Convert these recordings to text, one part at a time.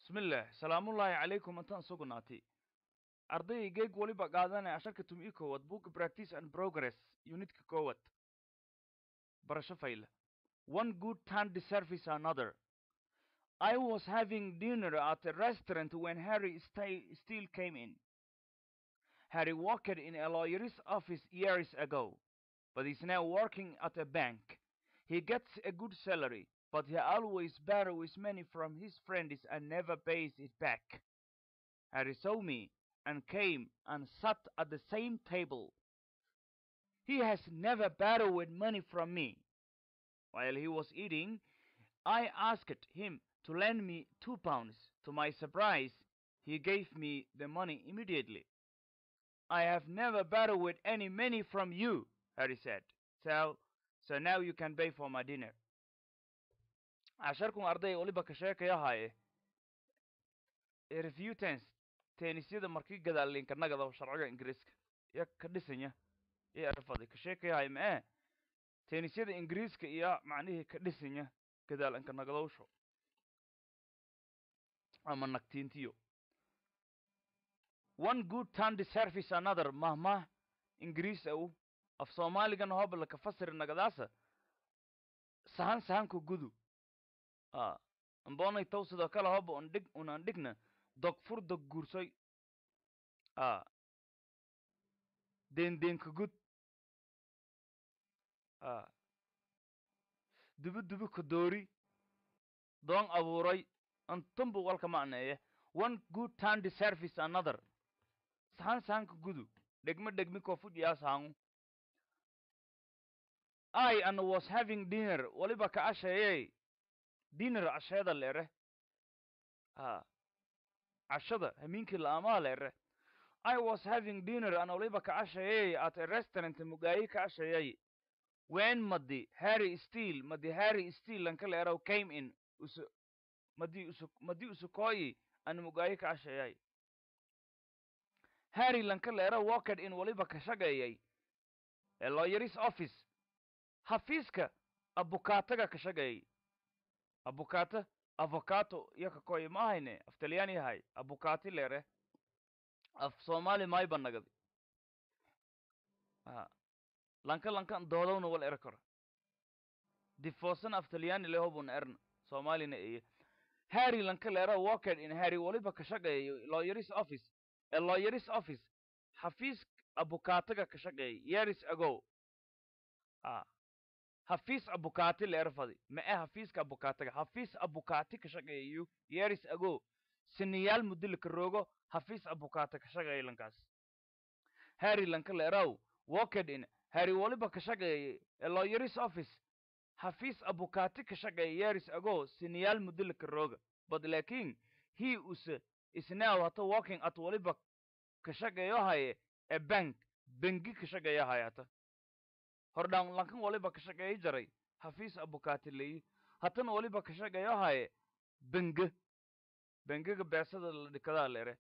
bismillah salaamullaahi calaykum intaan sugnaatay ardaygeeg weliba qaadanaya asharkatum ii koowad book practice and progress unitka koowad barasho fayla one good turn deserves another I was having dinner at a restaurant when Harry sta- still came in. Harry worked in a lawyer's office years ago, but is now working at a bank. He gets a good salary, but he always borrows money from his friends and never pays it back. Harry saw me and came and sat at the same table. He has never borrowed money from me. While he was eating, I asked him to lend me two pounds. To my surprise, he gave me the money immediately. I have never borrowed any money from you, Harry said. So, so now you can pay for my dinner. casharkun arday waliba ka sheekaya haaye ee review tense teenisyada markii gadaalinka nagada sharciga ingiriiska iyo ka dhisanya iyo erfaday ka sheekaya haaye mee teenisyada ingiriiska iyo macnihii ka dhisanya gadaalinka nagadowsho ama nagtiintiyo one good turn deserves another mahmah ingiriis au af soomaaligan hobla ka fasiri nagadaasa sahan sahanka gudu a ambonay taw sidoo kale hoba on dhig unan dhigna dog fur dog guursoy a dendeenka gud a dubi dubi ka doori doon abuuray antumbu walka macneeye one good turn deserves another sahan sahanka gudu dhegme dhegmi kofudhiyaa sahangu I and was having dinner waliba ka asheeyey dinner casheeda leere ha cashada hamiinkii la'aamaha leere I was having dinner and waliba ka asheeyey at a restaurant mugaayi ka asheeyey when madi Harry Steele madi Harry Steele lanka leerow came in usu madi usu madi usukooyi an mugaayi ka asheeyay Harry lanka leerow walked in waliba ka shaqeeyay a lawyer's office xafiiska abukaataga ka shaqeeyay abukaata avocato iyo kakoy ma ahayne af talyaani yahay abukati leere af soomaali may banagadi a lanka lankan doodowna wal ere karo difoosan af talyaani le hobun erna soomaalina eye harry lanka leera walked in harry waliba ka shaqeeyo lawyer's office a lawyer's office xafiis abukaataga ka shaqeeyay years ago a hafiis abukati leer fadi ma e hafiiska abukatiga hafiis abukati ka shaqeeyo years ago siniyaal muddo ka roogo hafiis abukati ka shaqeeyo lankaas harry lanka leeraw walked in harry waliba ka shaqeeyay a lawyer's office hafiis abukati ka shaqeeyo years ago siniyaal muddo ka rooga but laakiin he us is now hata working at waliba ka shaqeeyo haye a bank bengi ka shaqeeyo haye hata hordhaan lankan waliba ka shaqeeyo jaray hafiis abukati leeyi hatana waliba ka shaqeeyo haye benge bengega beesada la dhikadaa leere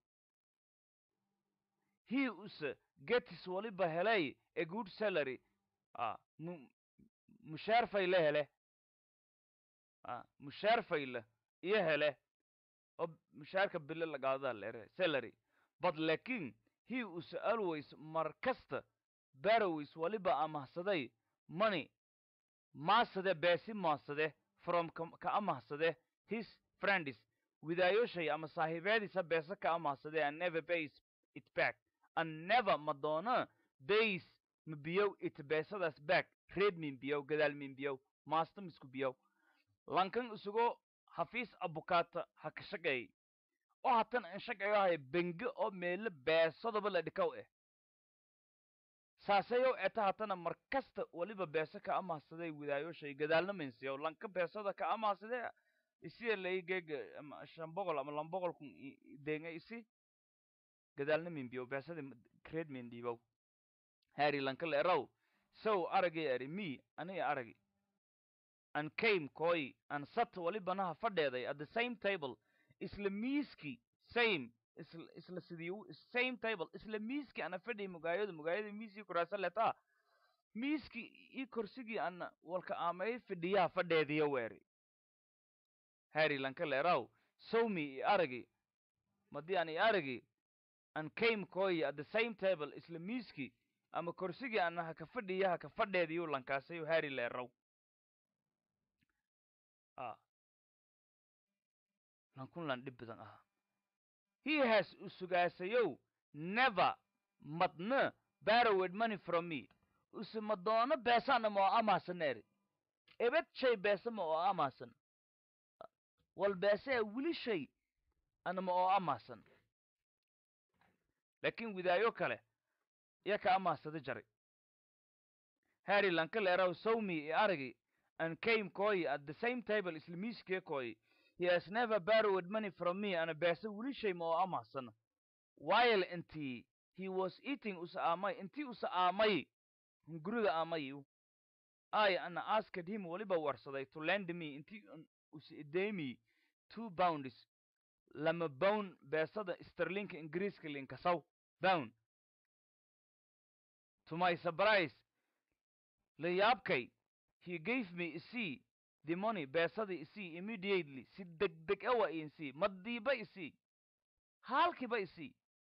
he use getis waliba helay a good salary a mu mushaar fayle hele a mushaar fayle iyo hele oo mushaarka bile lagaadadaa leere salary but laakiin he use always mar kasta barrows waliba amahsaday money maasade beesi maasade from ka amahsade his friends widaayoshay ama saaxiibeediisa beesa ka amahsade and never pays it back and never madoona pays mabiyow it beesadaas back reed minbiyow gadaal minbiyow maasta misku biyow lankan isugo hafiis abukaata ha ka shaqeey oo hatan an shaqeeyo haya benge oo meelo beesadaba la dhikaw eh saaseyow eta hatana mar kasta waliba beesa ka amahsaday widaayoshay gadaalna minsiyow lanka beesada ka amahsade isiya lay geega ama shan boqol ama lan boqol kun denga isi gadaalna minbiyow beesada creed mindhiibow harry lanka leeraw sow aragay ari me aniga aragi and came koi and sat walibanaha fadheeday at the same table isla miiski same isla isla sidii same table isla miiski ana fadhiy mugaayada mugaayada miiskii kuraasa letaa miiski ii korsigii ana walka aamay fadhiyaha fadheediya weeri harry lanka leeraw saw me i aragi madii aan i aragi and came koyi at the same table isla miiskii ama korsigii ana haka fadhiya haka fadheediyu lankaasayu harry leerow a lankun lan dhib badan ahaa he has usugaasayow never madna borrowed money from me use madoono beesana ma oo amaasan eri ebed shay beesama oo amaasan wal beesee weli shay anama oo amaasan laakiin widaayo kale iya ka amaasada jaray harry lanka leeraw sawmi i aragi and came koyi at the same table isla miiskee koyi he has never borrowed money from me ana beesa weli shay ma oo amaasana while intii he was eating usa aamay intii usa aamay hunguriga aamayu I ana asked him waliba warsaday to lend me intii usa idemi two pounds lama bown beesada sterlinka ingiriiska linkasaw bown to my surprise la yaabkay he gave me isii the money beesada isii immediately si degdeg awa insii madiiba isii haalkiiba isii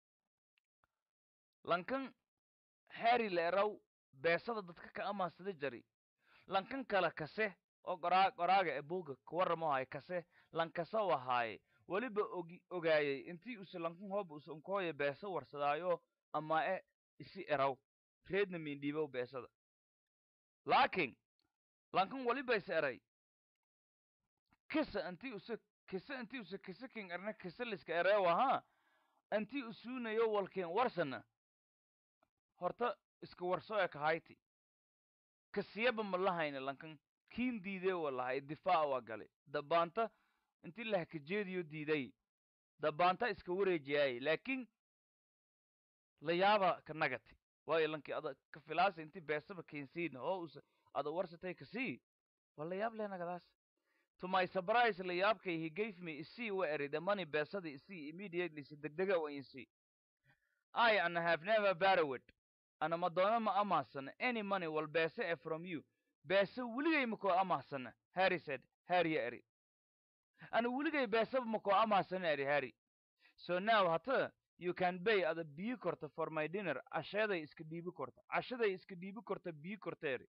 lankan harry leeraw beesada dadka ka amaasada jari lankan kale kase oo qoraa qoraaga ee buuga kuwaramo haye kase lankasa wahaaye weliba ogi ogaayay intii use lankan hooba use unkooya beesa warsadaayo ama e isi eraw reedna mindhiibow beesada laakiin lankan weliba is eray kisa intii use kisa intii use kisa king erna kisa liska ereew ahaa intii usuunayo walkeen warsana horta iska warso ee kahayti kasiyaba ma lahayna lankan kiin diidee wa lahay difaac waa galay dabaanta intii lahkajeediyo diiday dabaanta iska wareejiyaayay laakiin la yaaba ka nagati waayo lankii ada ka filaasa intii beesaba keensiina oo usa ada warsatay kasii waa la yaab leh nagadaas to my surprise la yaabkay he gave me isii wa eri the money beesada isii immediately si degdega wa insii I and have never borrowed ana madoono ma amaahsana any money wal beese e from you beese weligay makoo amaahsana harry said harry eri ana weligay beeseba makoo amaahsana eri harry so now hata you can pay ada biyi korta for my dinner casheeday iska dhiibi korta cashaday iska dhiibi korta biyi korta eri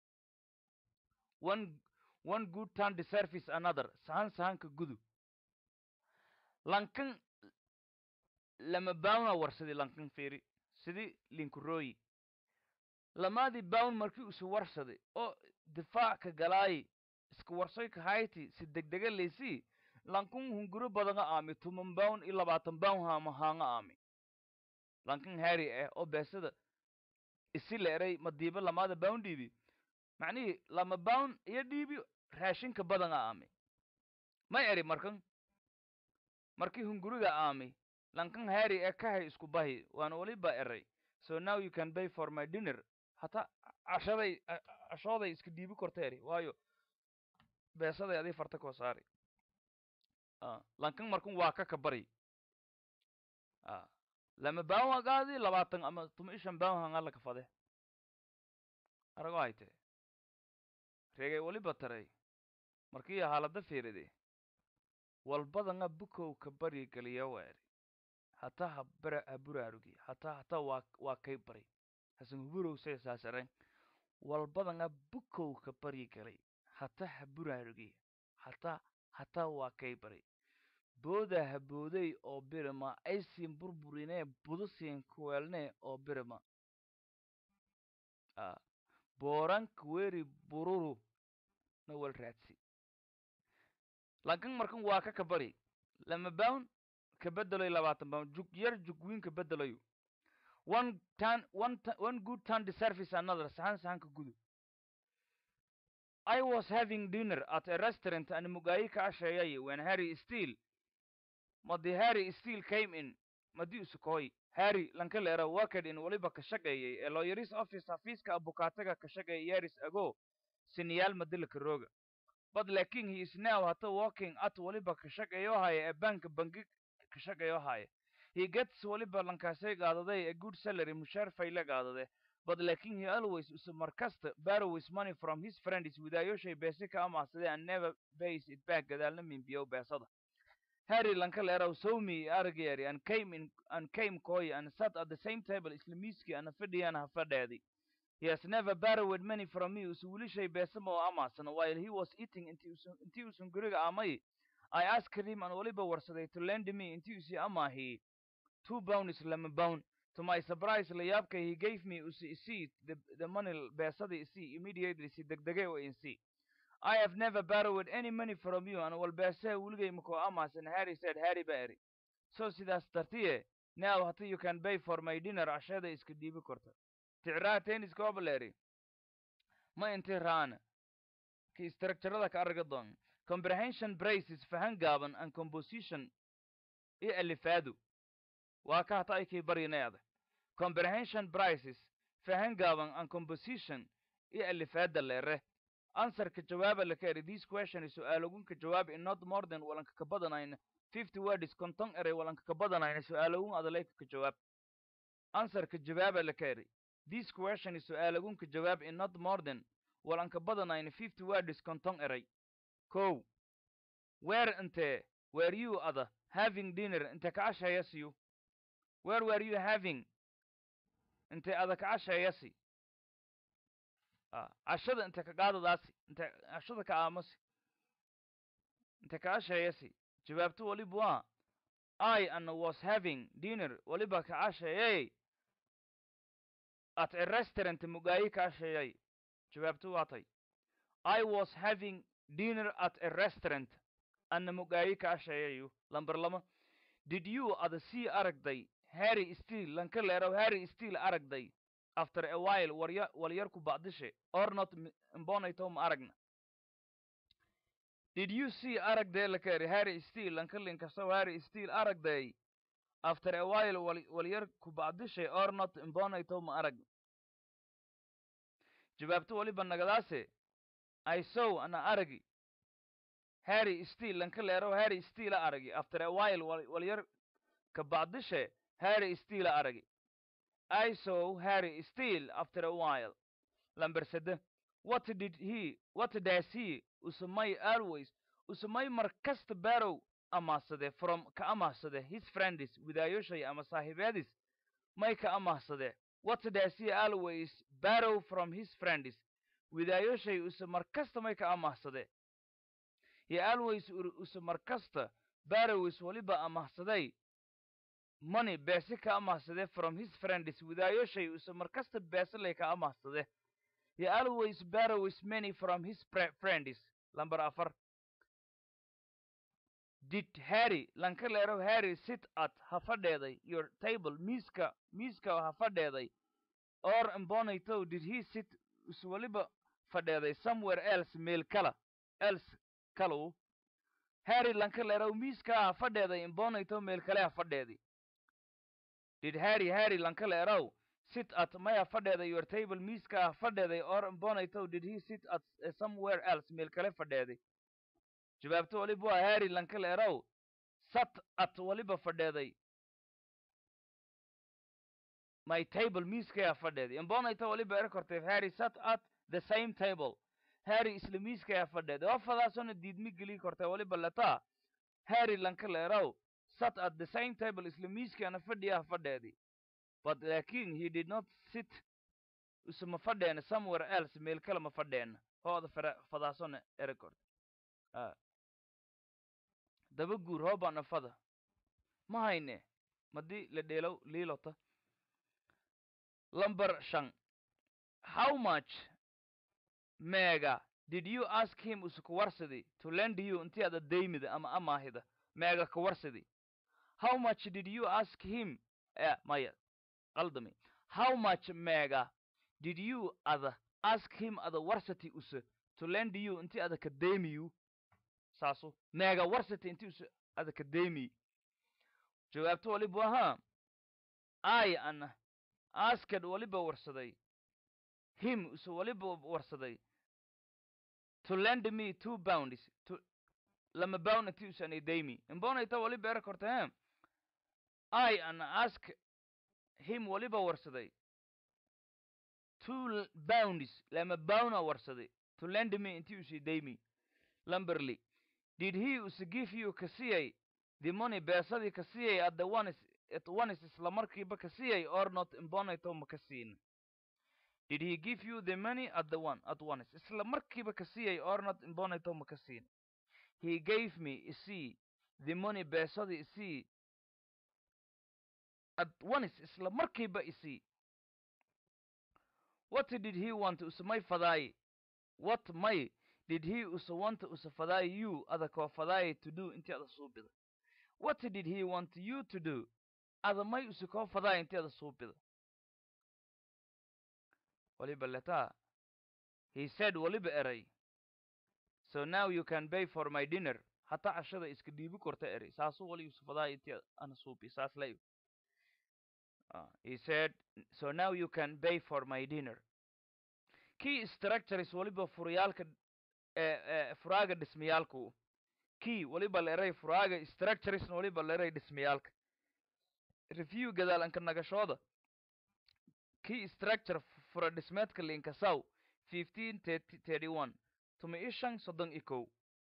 one one good turn deserves another sahan sahanka gudu lankan lama baawna warsadi lankan fiiri sidii linkurooyi lamaadii bawn markii usu warsaday oo difaac ka galaayi iska warsoy kahayti si degdega laysii lankun hunguro badanga aami tuman bawn iyo labaatan bawn haama haanga aami lankan harry eh oo beesada isi la eray madiiba lamaada bawn dhiibi macnihii lama bawn iyo dhiibi raashinka badanga aami may eri markan markii hunguriga aami lankan harry ee kahay isku bahi waana weliba eray so now you can pay for my dinner hata cashaday cashooday iska dhiibi korta eri waayo beesaday adii farta koo saari lankan markan waa ka kabari lama bawn hagaadi labaatan ama tuma ishan bawn hanga laka fade arago hayte reegay weliba taray markii haalada fiiride walbadanga bukow ka bari geliya weeri hata habara haburaarugi hata hata waa waa kay bari hasan huburow say saasaren walbadanga bukow ka bari galay hata haburaarugi hata hata waa kay bari booda habooday oo birima aysiin burburinee budusiin kuweelnee oo birima booranka weeri bururu na wal raadsi lankan markan waa ka kabari lama bawn ka bedelayo labaatan bawn jug yar jugwiin ka bedelayo one turn one one good turn deserves another sahan sahanka gudu I was having dinner at a restaurant and mugayi ka asheeyay when Harry Steele madi Harry Steele came in madi usukooy Harry lanka leera worked in waliba ka shaqeeyay ee lawyer's office xafiiska abukaataga ka shaqeeyay years ago siniyaal madilka rooga but laakiin he is now hata working at waliba ka shaqeeyo haya ee banka bangi ka shaqeeyo haya he gets waliba lankaasay qaadaday a good salary mushaar fayle qaadade but laakiin he always is markasta borrows money from his friends widaayoshay beese ka amaahsaday and never pays it back gadaalna minbiyow beesada harry lanka leeraw sowmi aragayari and came in and came koy and sat at the same table isla miiskii ana fadhiyana ha fadheedi he has never borrowed money from me usu wilishay beesama oo amaasana while he was eating intii usan intii usan guriga amay I asked him and waliba warsaday to lend me intii usi amaahi two pounds lama pound to my surprise layaabka he gave me usi isii the, the money beesadii isii immediately si degdege oo insii I have never borrowed any money from you and walbeesee weligay makoo amaasan Harry said Harry ba eri so sidaas dartiye now hata you can pay for my dinner cashada iska dhiibi korta ticraa tenniska obaleri ma inti raana ki structurada ka arga doon comprehension braces fahan gaaban and composition i alifaadu waa ka hata ay kii baryineeda comprehension braces fahan gaaban and composition i alifaada leere answerka jawaaba la kaeri this question su-aalogunka jawaab in not more than walanka ka badanayna fifty words konton erey walanka ka badanayna su-aalogun adalayka ka jawaab answerka jawaaba la kaeri this question su-aalogunka jawaab in not more than walanka badanayna fifty words konton erey kow where inte were you ada having dinner inte ka cashayasiyu where were you having inte ada ka cashayasi cashada inte ka qaadadaasi inte cashada ka aamasi inte ka cashayasi jawaabtu waliba waa I and was having dinner waliba ka cashayay at a restaurant mugaayi ka cashayay jawaabtu waa tay I was having dinner at a restaurant anna mugaayi ka cashayayu lamber lama did you ada sii aragday harry steel lanka leerow harry steel aragday after a while warya walyarku bacdishe or not imbonayto ma aragna did you see aragday lakeri harry steel lanka linkastow harry steel aragday after a while wal walyarku bacdishe or not imbonayto ma aragna jawaabto waliba nagadaase I saw ana aragi Harry Steele lanka leero Harry Steele aragi after a while walyar ka bacdishe Harry Steele aragi I saw Harry Steele after a while lamber sede what did he what does he usumay always usumay markasta barow amaasade from ka amaasade his friends widaayoshay ama saaxiibeedis may ka amaasade what does he always borrow from his friends widaayoshay use markasta may ka amaahsade he always use markasta barrows waliba amaahsaday money beese ka amaahsade from his friends widaayoshay use markasta beeselay ka amaahsade he always borrows many from his friends lamber afar did harry lanka leero harry sit at ha fadheeday your table miiska miiska ha fadheeday or imbonaytow did he sit is waliba fadheeday somewhere else meel kala else kalow harry lanka leerow miiska ha fadheeday imbonaytow meel kale ha fadheedi did harry harry lanka leerow sit at maya fadheeday your table miiska ha fadheeday or imbonaytow did he sit at uh, somewhere else meel kale fadheedi jawaabto waliba waa harry lanka leerow sat at waliba fadheeday my table miiskaya fadheedi imbonayta waliba er kortay harry sat at the same table harry isla miiskaya fadheedi oo fadaasona diidmi geli kortay waliba letaa harry lanka leerow sat at the same table isla miiskana fadhiyaha fadheedi but laakin he did not sit isuma fadheena somewhere else meel kale ma fadheena hooda fara fadaasona ere kortay daba guur hoobana fada ma hayne madii la dheelow liilota Number shan. How much mega did you ask him usukuwarsidi to lend you inti ada daymida ama amaahida mega kuwarsidi How much did you ask him eh maya qaldami How much mega did you ada ask him ada warsati usu to lend you inti ada ka daymiyu saaso mega warsati inti usu ada ka daymi jawaabto waliba waha I ana asked waliba warsaday him use waliba warsaday to lend me two pounds to lama pound inti usanay daymi imbonayta waliba era korta he I an ask him waliba warsaday two pounds lama pound warsaday to lend me inti usay daymi lamberly did he use give you kasiyay the money beesadii ka siiyay at the one is at one is isla markiiba ka siiyay or not imbonato ma ka siin did he give you the money at the one at once isla markiiba ka siiyay or not imbonato ma ka siin he gave me isii the money beesadii isii at once isla markiiba isii what did he want usamay fadaay what may did he usa want usa fadaay you ada koo fadaay to do intii ada suubida what did he want you to do ada may usa koo fadaay intii ada suubida waliba letaa he said waliba eray so now you can pay for my dinner hata cashada iska dhiibi korta eray saasuu wali usa fadaay intii ana suubi saas lay Uh, he said, so now you can pay for my dinner. Key structures waliba furayaalka eh, eh, furaaga dhismayaalku. Key waliba leeray furaaga structures waliba leeray dhismayaalka. Review gadaal anka nagashooda. Key structure fura dhismeedka linka saw 1531 tuma ishan soddon ikow.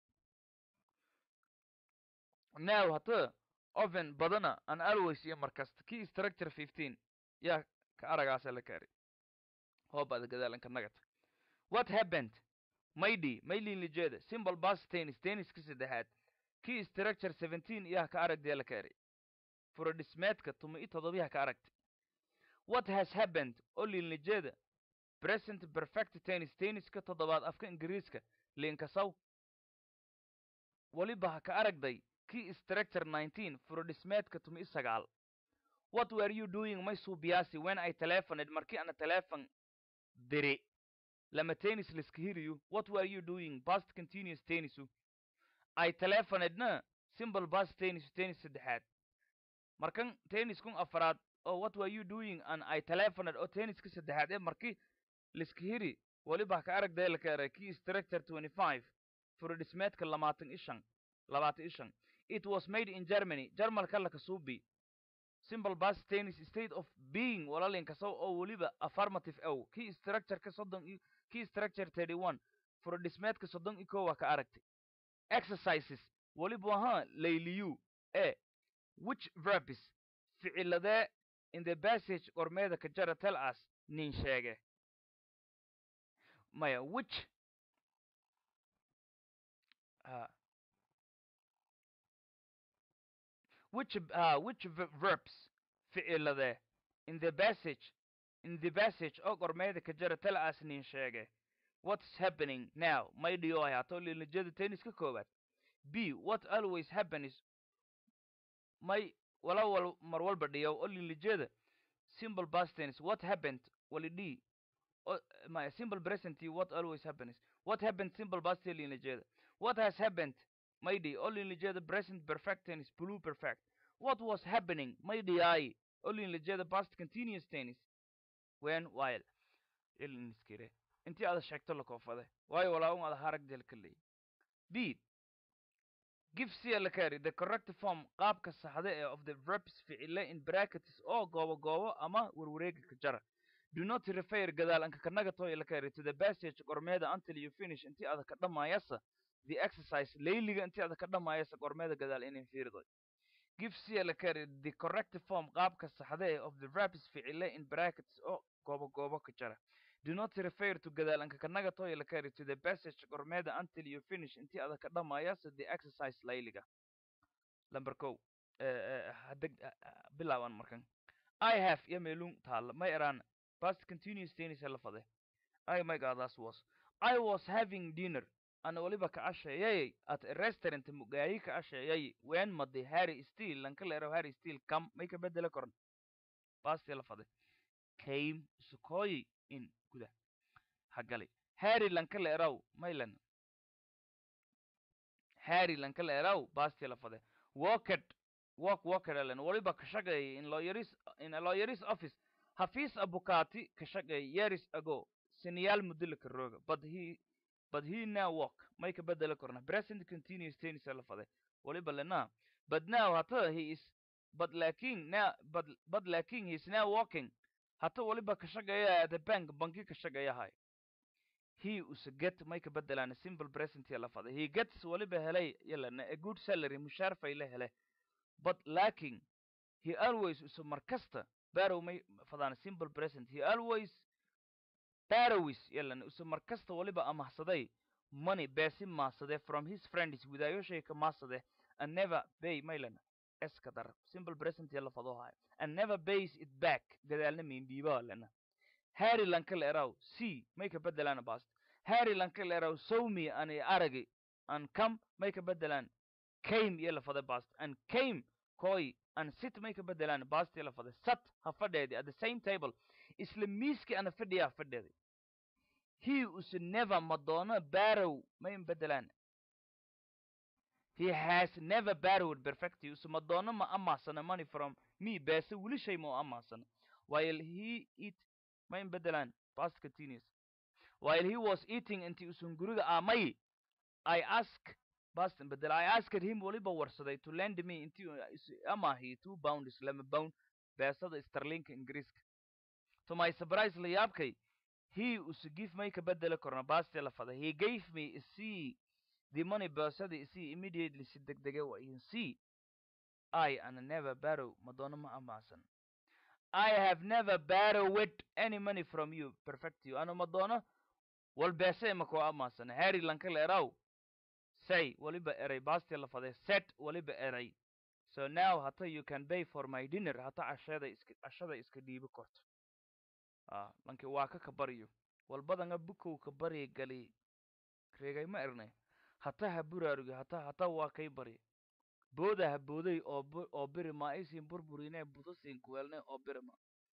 Now hata oven badana an always iyo markasta key structure 15 yaa ka aragaasa la kaari hoobada gadaalanka nagata what happened maydi maylin lijeeda simple bus tennis tenniska saddexaad key structure 17 yaa ka aragdee la kaari fura dhismeedka tuma i todobiyaha ka aragtay what has happened olin lijeeda present perfect tennis tenniska toddobaad afka ingiriiska linkasaw waliba ha ka aragday key structure 19 furodhismeedka tumi sagaal what were you doing may suubiyaasi when i telephoned markii ana telephone diri lama tennis liska hiriyu what were you doing past continuous tennisu i telephonedna simple past tennis tennis saddexaad markan tenniskun afaraad oo what were you doing an i telephoned oo tenniska saddexaad ee markii liska hiri waliba ka aragdee la keenay key structure 25 furodhismeedka lamaatan ishan labaatan ishan it was made in germany jarmalka la kasuubi simple past tennis state of being walalinkasaw oo weliba affirmative ow key structureka soddon i key structure 31 furodhismeedka soddon i kowa ka aragtay exercises weliba ahaa layliyu e which verbs ficiladee in the passage qormeeda ka jara tell us nin sheege maya which uh, which uh, which v- verbs ficilade in the passage in the passage oo qormeeda ka jara tell us nin sheege what's happening now may dhiyo hayaato lilijada tenniska koowaad b what always happens may wala wal mar walba dhiyo oo lilijada simple past tense what happened wali d o- my simple present what always happens what happened simple past lilijada what has happened maydi only lijada present perfect tense blue perfect what was happening maydi i only lijada past continuous tense when while iliniskire intii aad sheegto la koofade waayo walaa un ada harag del kaley b give cia la carry the correct form qaabka saxda ee of the verbs ficile in brackets oo goobo goobo ama warwareega ka jara do not refer gadaal anka kanaga toy la carry to the passage qormeeda until you finish intii aad ka dhamaayasa the exercise layliga intii aad ka dhamaayasa qormeeda gadaal inay fiirdo give cia la carry the correct form qaabka saxda ee of the verbs ficile in brackets oo goobo goobo ka jara do not refer to gadaal anka kanaga toy la carry to the passage qormeeda until you finish intii aad ka dhamaayasa the exercise layliga number ko hadeg bilaaban markan i have iyo meelun taalla may eraan past continuous tennis la fade i my god that was i was having dinner ana waliba ka casheeyay at a restaurant mugaayi ka casheeyay when madi harry steel lanka leero harry steel kam may ka bedela koran past la fade came sukoyi in guda hagali harry lanka leerow maylan harry lanka leerow past la fade walked walk walked alen waliba ka shaqeeyay in lawyeris in a lawyeris office hafiis abukati ka shaqeeyay years ago siniyaal muddo ka rooga but he but he now walk may ka bedela korna present continuous tennis la fade waliba lena but now hata he is but laakin now but but laakin he is now walking hata waliba ka shaqeeya at the bank banki ka shaqeeyahay he usa get may ka bedelaan simple present la fade he gets waliba helay yalana a good salary mushaar fay la hele but lacking he always usu markasta barrow may fadaan simple present he always barrows yelan usu markasta waliba amahsaday money beesi maasade from his friends widaayoshay ka maasade and never pay maylan eska dar simple present yala fadohay and never pays it back gadaalna mindhiibaa lena harry lankal eraw c may ka bedelaan bast harry lankal eraw sowmi ani aragi and come may ka bedelaan came yala fade bast and came koy and sit may ka bedelaan bast yala fade sat ha fadheedi at the same table isla miiski ana fadhiya ha fadheedi he us never madonna barrow may bedelaan he has never borrowed perfecti us madonna ma amaasana money from me beese weli shay ma amaasana while he eat may bedelaan past continuous while he was eating inti usun guriga aamay i ask past bedel i asked him waliba warsaday to lend me inti amahi two pounds lama pound beesada sterlinka ingiriiska to my surprise la yaabkay he us give may ka bedeli korna baasti la fada he gave me see the money beesada see immediately si degdege wa in see i and never borrow madonna ma amaasan I have never borrowed any money from you. Perfect you. Ano madonna? Wal bese mako amasan. Harry lankal eraw. Say, waliba eray. Basti la fade. Set, waliba eray. So now, hata you can pay for my dinner. Hata ashada iska, ashada iska diibi kort. Ah, lanki waa ka kabariyo. Wal badanga bukow kabari gali. Kregay ma erne. Hata ha buraarugi. Hata, hata waa kay bari. booda ha booday oo oo birima aysiin burburine budo siin kuweelne oo birima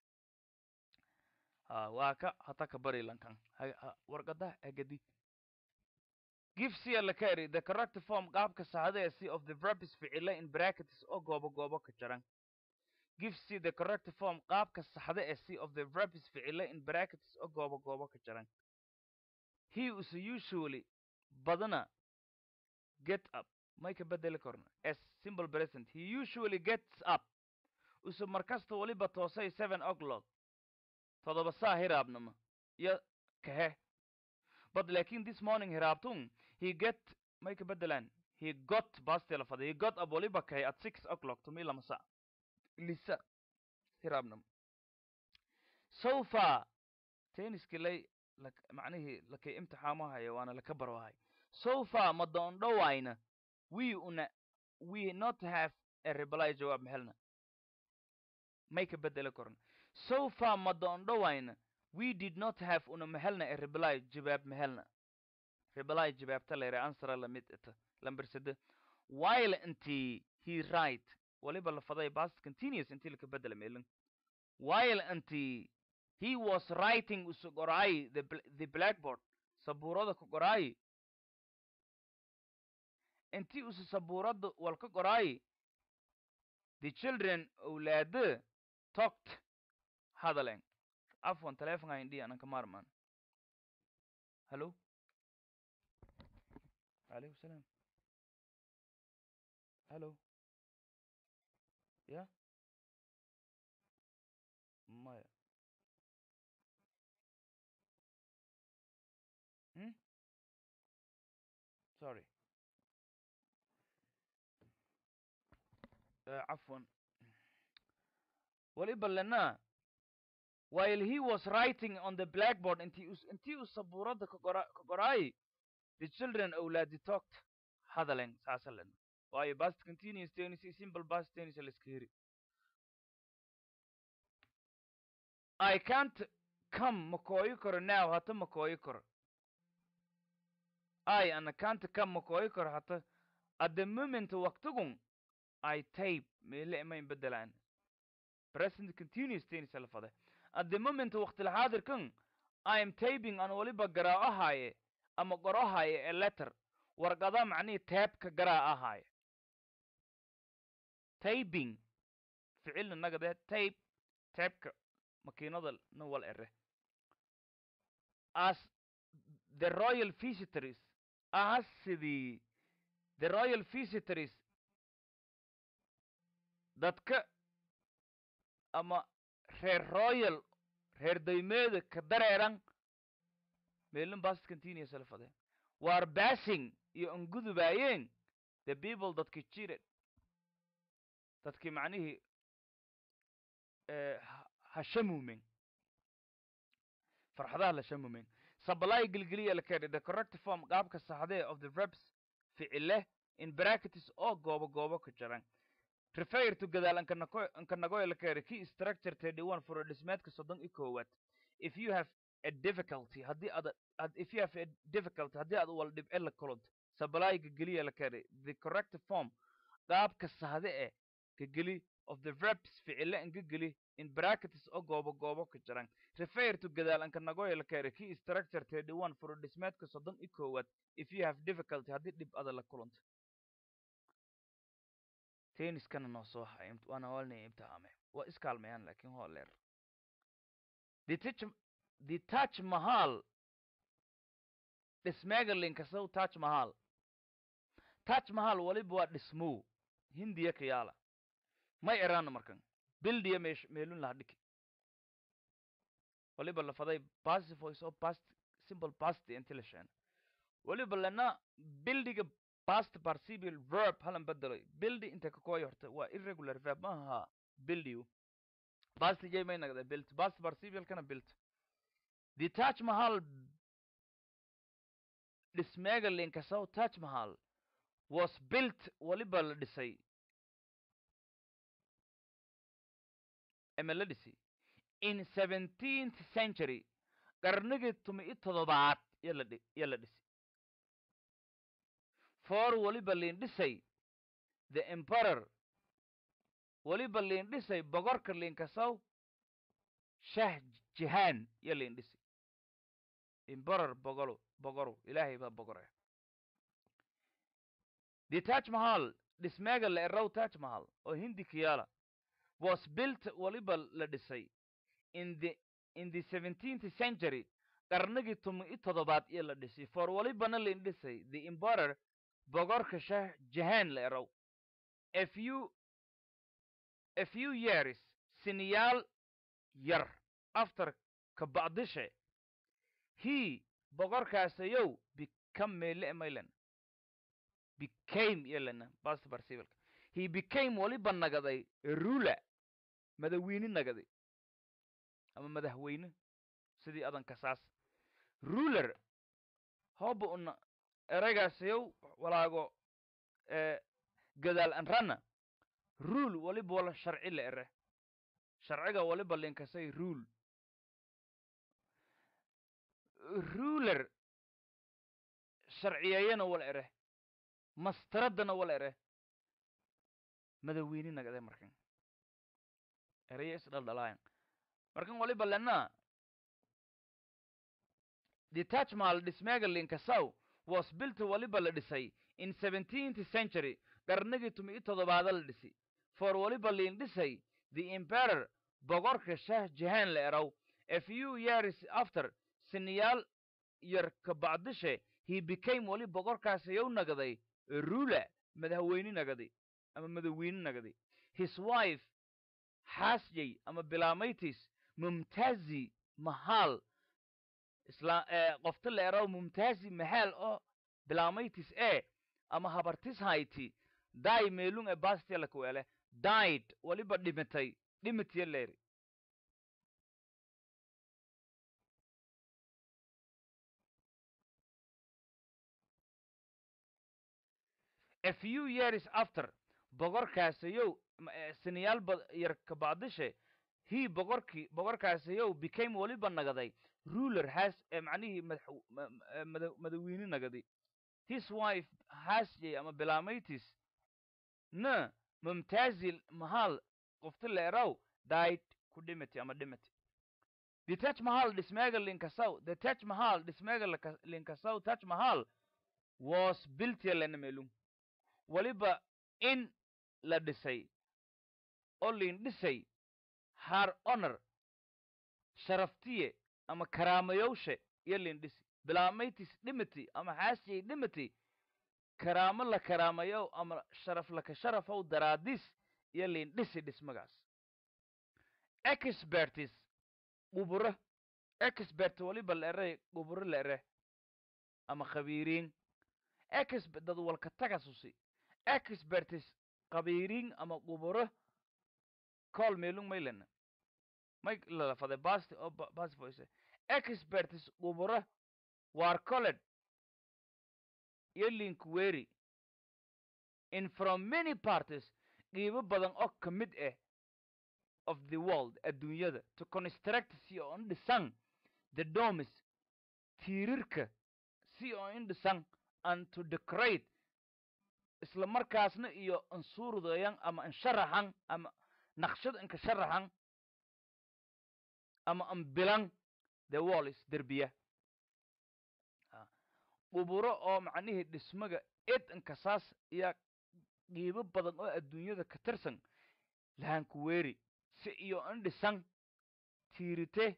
ha waa ka hata ka bari lankan warqada agadi give cia la ka eri the correct form qaabka saxda ee c of the verb is ficile in brackets oo goobo goobo ka jaran give c the correct form qaabka saxda ee c of the verb is ficile in brackets oo goobo goobo ka jaran he is usually badana get up may ka bedeli korna s simple present he usually gets up usu markasta waliba toosay seven o'clock todoba saa hiraabnama iyo kahe but lakin this morning hiraabtun he get may ka bedelaan he got bastela fada he got up waliba kahe at six o'clock tumi lama sa lisa hiraabnama so far tenniski lay macnihii lakay imtixaamahaya waana laka barwahay so far ma doondhowayna we una we not have a reply jawaab mehelna may ka bedeli korna so far ma doondhowayna we did not have una mehelna a reply jawaab mehelna reply jawaabta leere answera lamid ita lamber sede while intii he right waliba la faday past continuous intii laka bedela meelin while intii he was writing usu qoraay the, the blackboard sabuurada ku qoraay intii usu sabuurada walka qoraay the children awlaade talked hadalen afwan telefonga indhi anan ka maarmaan hallo alaykum salaam hallo ya maya hmm sorry عفوا waliba lena while he was writing on the blackboard intii us intii uu sabuurada ka qora ka qoraay the children awlaadi talked hadalen saasa lena waayo past continuous tennis iyo simple past tennis la iska heri i can't come ma kooyi karo now hata ma kooyi karo i ana can't come ma kooyi karo hata at the moment waqtigun I tape meele ma in bedelaan present continuous tennis la fade at the moment waqti xaadirkan I am taping aan waliba garaa ahaaye ama qoro ahaaye a letter warqada macnihii taabka garaa ahaaye taping ficilna nagade tape taabka makiinada na wal ere as the royal visitors as sidii the royal visitors dadka ama reer royal reer daymeeda ka dareeran meelin past continuous la fade war basing iyo angudubaayeen the people dadka jired dadkii macnihii ha shamuumen farxadaha la shamuumen supply gilgiliya la keenay the correct form qaabka saxdee of the verbs ficile in brackets oo goobo goobo ku jiran refer to gadaal ankanagoy la keenay key structure thirty one furo dhismeedka soddon iyo koowaad if you have a difficulty haddii aad if you have a difficulty haddii aad wal dhibce la kulanto supply gilgiliya la keenay the correct form qaabka saxde eh gageli of the verbs ficile angageli in brackets oo goobo goobo ku jiran refer to gadaal ankanagoy la keenay key structure thirty one furo dhismeedka soddon iyo koowaad if you have difficulty haddii dhib ada la kulanto tenniskana noo soo hay waana walnay imtixaame waa iskaalmayaan laakiin waa leer the touch the touch mahal dhismeegalinkasow touch mahal touch mahal waliba waa dhismow hindiya kayaala may eraana markan bildiya meesh meelun laha dhiki waliba lafaday passive voice oo past simple past inti la sheena waliba lana bildiga past participial verb halan bedelay bildi inta ka kooy horta waa irregular verb maaha bildiu past jay may nagda built past participial kana built the taj mahal dhismeega linkasow taj mahal was built waliba la dhisay ama la dhisi in seventeenth century qarnigii tumi i toddobaad yo la dhisi for waliba liin dhisay the emperor waliba liin dhisay bogorka liinkasow shah jihaan yo liin dhisi emperor bogolo bogoru ilaahay baa bogore the taj mahal dhismeega la erow taj mahal oo hindi kiyaala was built waliba la dhisay in the in the seventeenth century qarnigii tumi i toddobaad iyo la dhisay for walibana liin dhisay the emperor bogorka shah jahan la erow a few a few years siniyaal yar after ka bacdishe he bogorkaasayow become meele maylan became yelana past participle he became waliba nagaday ruler madawiine nagaday ama madaxweyne sidii adanka saas ruler hooba una eraygaasiyow walaago gadaal anrana rule waliba wala sharci la ere sharciga waliba linkasay rule ruler sharciyeeyana wala ere mastaradana wala ere madawiine nagade markan eraya isdhaldhalaayan markan waliba lena the taj mahal dhismeega linkasow was built waliba la dhisay in seventeenth century qarnigii tumi i toddobaada la dhisi for waliba liin dhisay the emperor bogorka shah jahan la erow a few years after siniyaal yar ka bacdishe he became wali bogorkaasayow nagaday ruler madaxweyne nagaday ama madawiine nagaday his wife xaasjay ama bilamaytis mumtazi mahal isla qofta la erow mumtazi mahal oo bilamaytis e ama habartis hayti dai meelung e bastia la kuele died waliba dhimitay dhimitiya leeri a few years after bogorkaasayow siniyaal yar ka bacdishe he bogorkii bogorkaasayow became waliba nagaday ruler has macnihii madawiine nagaday his wife hasjay ama bilamaytis na mumtazil mahal qofti la erow died ku dhimati ama dhimati the taj mahal dhismeega linkasow the taj mahal dhismeega linkasow taj mahal was built yalana melung waliba in la dhisay oo liin dhisay har honor sharaftiye ama karaamayowshe iyo liin dhisi bilamaytis dhimati ama xaasiyay dhimati karaamo la karaamayow ama sharaf laka sharafow daraadis iyo liin dhisi dhismagaas expertis quburo expert waliba la ere quburo la ere ama khabiiriin ex dad walka tagasusi expertis qabiiriin ama quburo call meelung maylena may lalafade basti oo basti voice experts quburo war colled iyo linkweri in from many parties qiibo badan oo ka mid ah of the world adduunyada to construct si oo in dhisan the domes tiirirka si oo in dhisan and to decorate isla markaasna iyo ansuurdayan ama ansharaxan ama naqshad inka sharaxan ama anbilan the walls derbiya quburo oo macnihii dhismaga ed inkasaas iyo qiibo badan oo adduunyada ka tirsan lahankuweeri si iyo in dhisan tiirite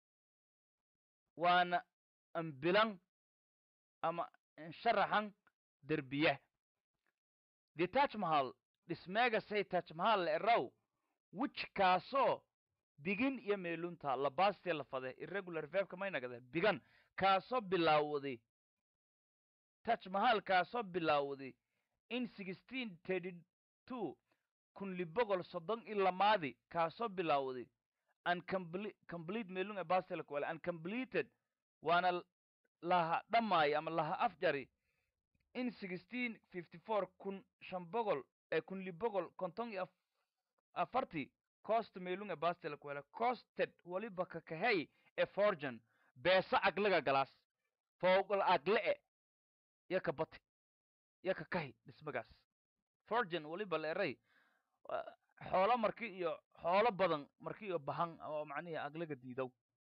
waana anbilan ama insharaxan derbiya the taj mahal dhismeega say taj mahal eraw which kaasoo bigin iyo meelunta labastee la fade irregular verbka maynagade bigan kaasoo bilaawday taj mahal kaasoo bilaawday in sixteen thirty two kun libogol soddon iyo lamaadi kaasoo bilaawday and comple complete meelung e bastela kuwale and completed waana laha dhammaay ama laha afjari in sixteen fifty four kun shan bogol ee kun libogol konton iyo afarti cost meelung e bastela kuwale costed waliba kakahey e forgan beesa aglaga galaas fowgal agle e iyo ka bati iyo ka kahi dhismagaas forgan waliba la eray xoolo marki iyo xoolo badan marki iyo bahan oo macnihi aglaga diidow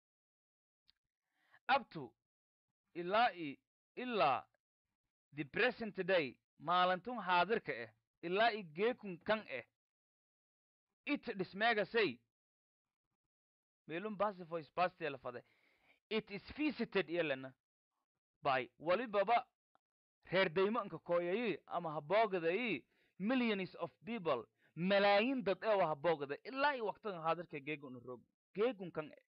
abto ilaa i ilaa the present day maalintun haadirka ah ilaa i geekun kan ah it dhismeegasay meelun basifois bastiela fade it is visited iyolena by walibaba reer daymo inka kooyayi ama haboogadayi millions of people malaayin dad ee wa haboogada ilaa i waqtigan haadirka geegun rog geegun kan e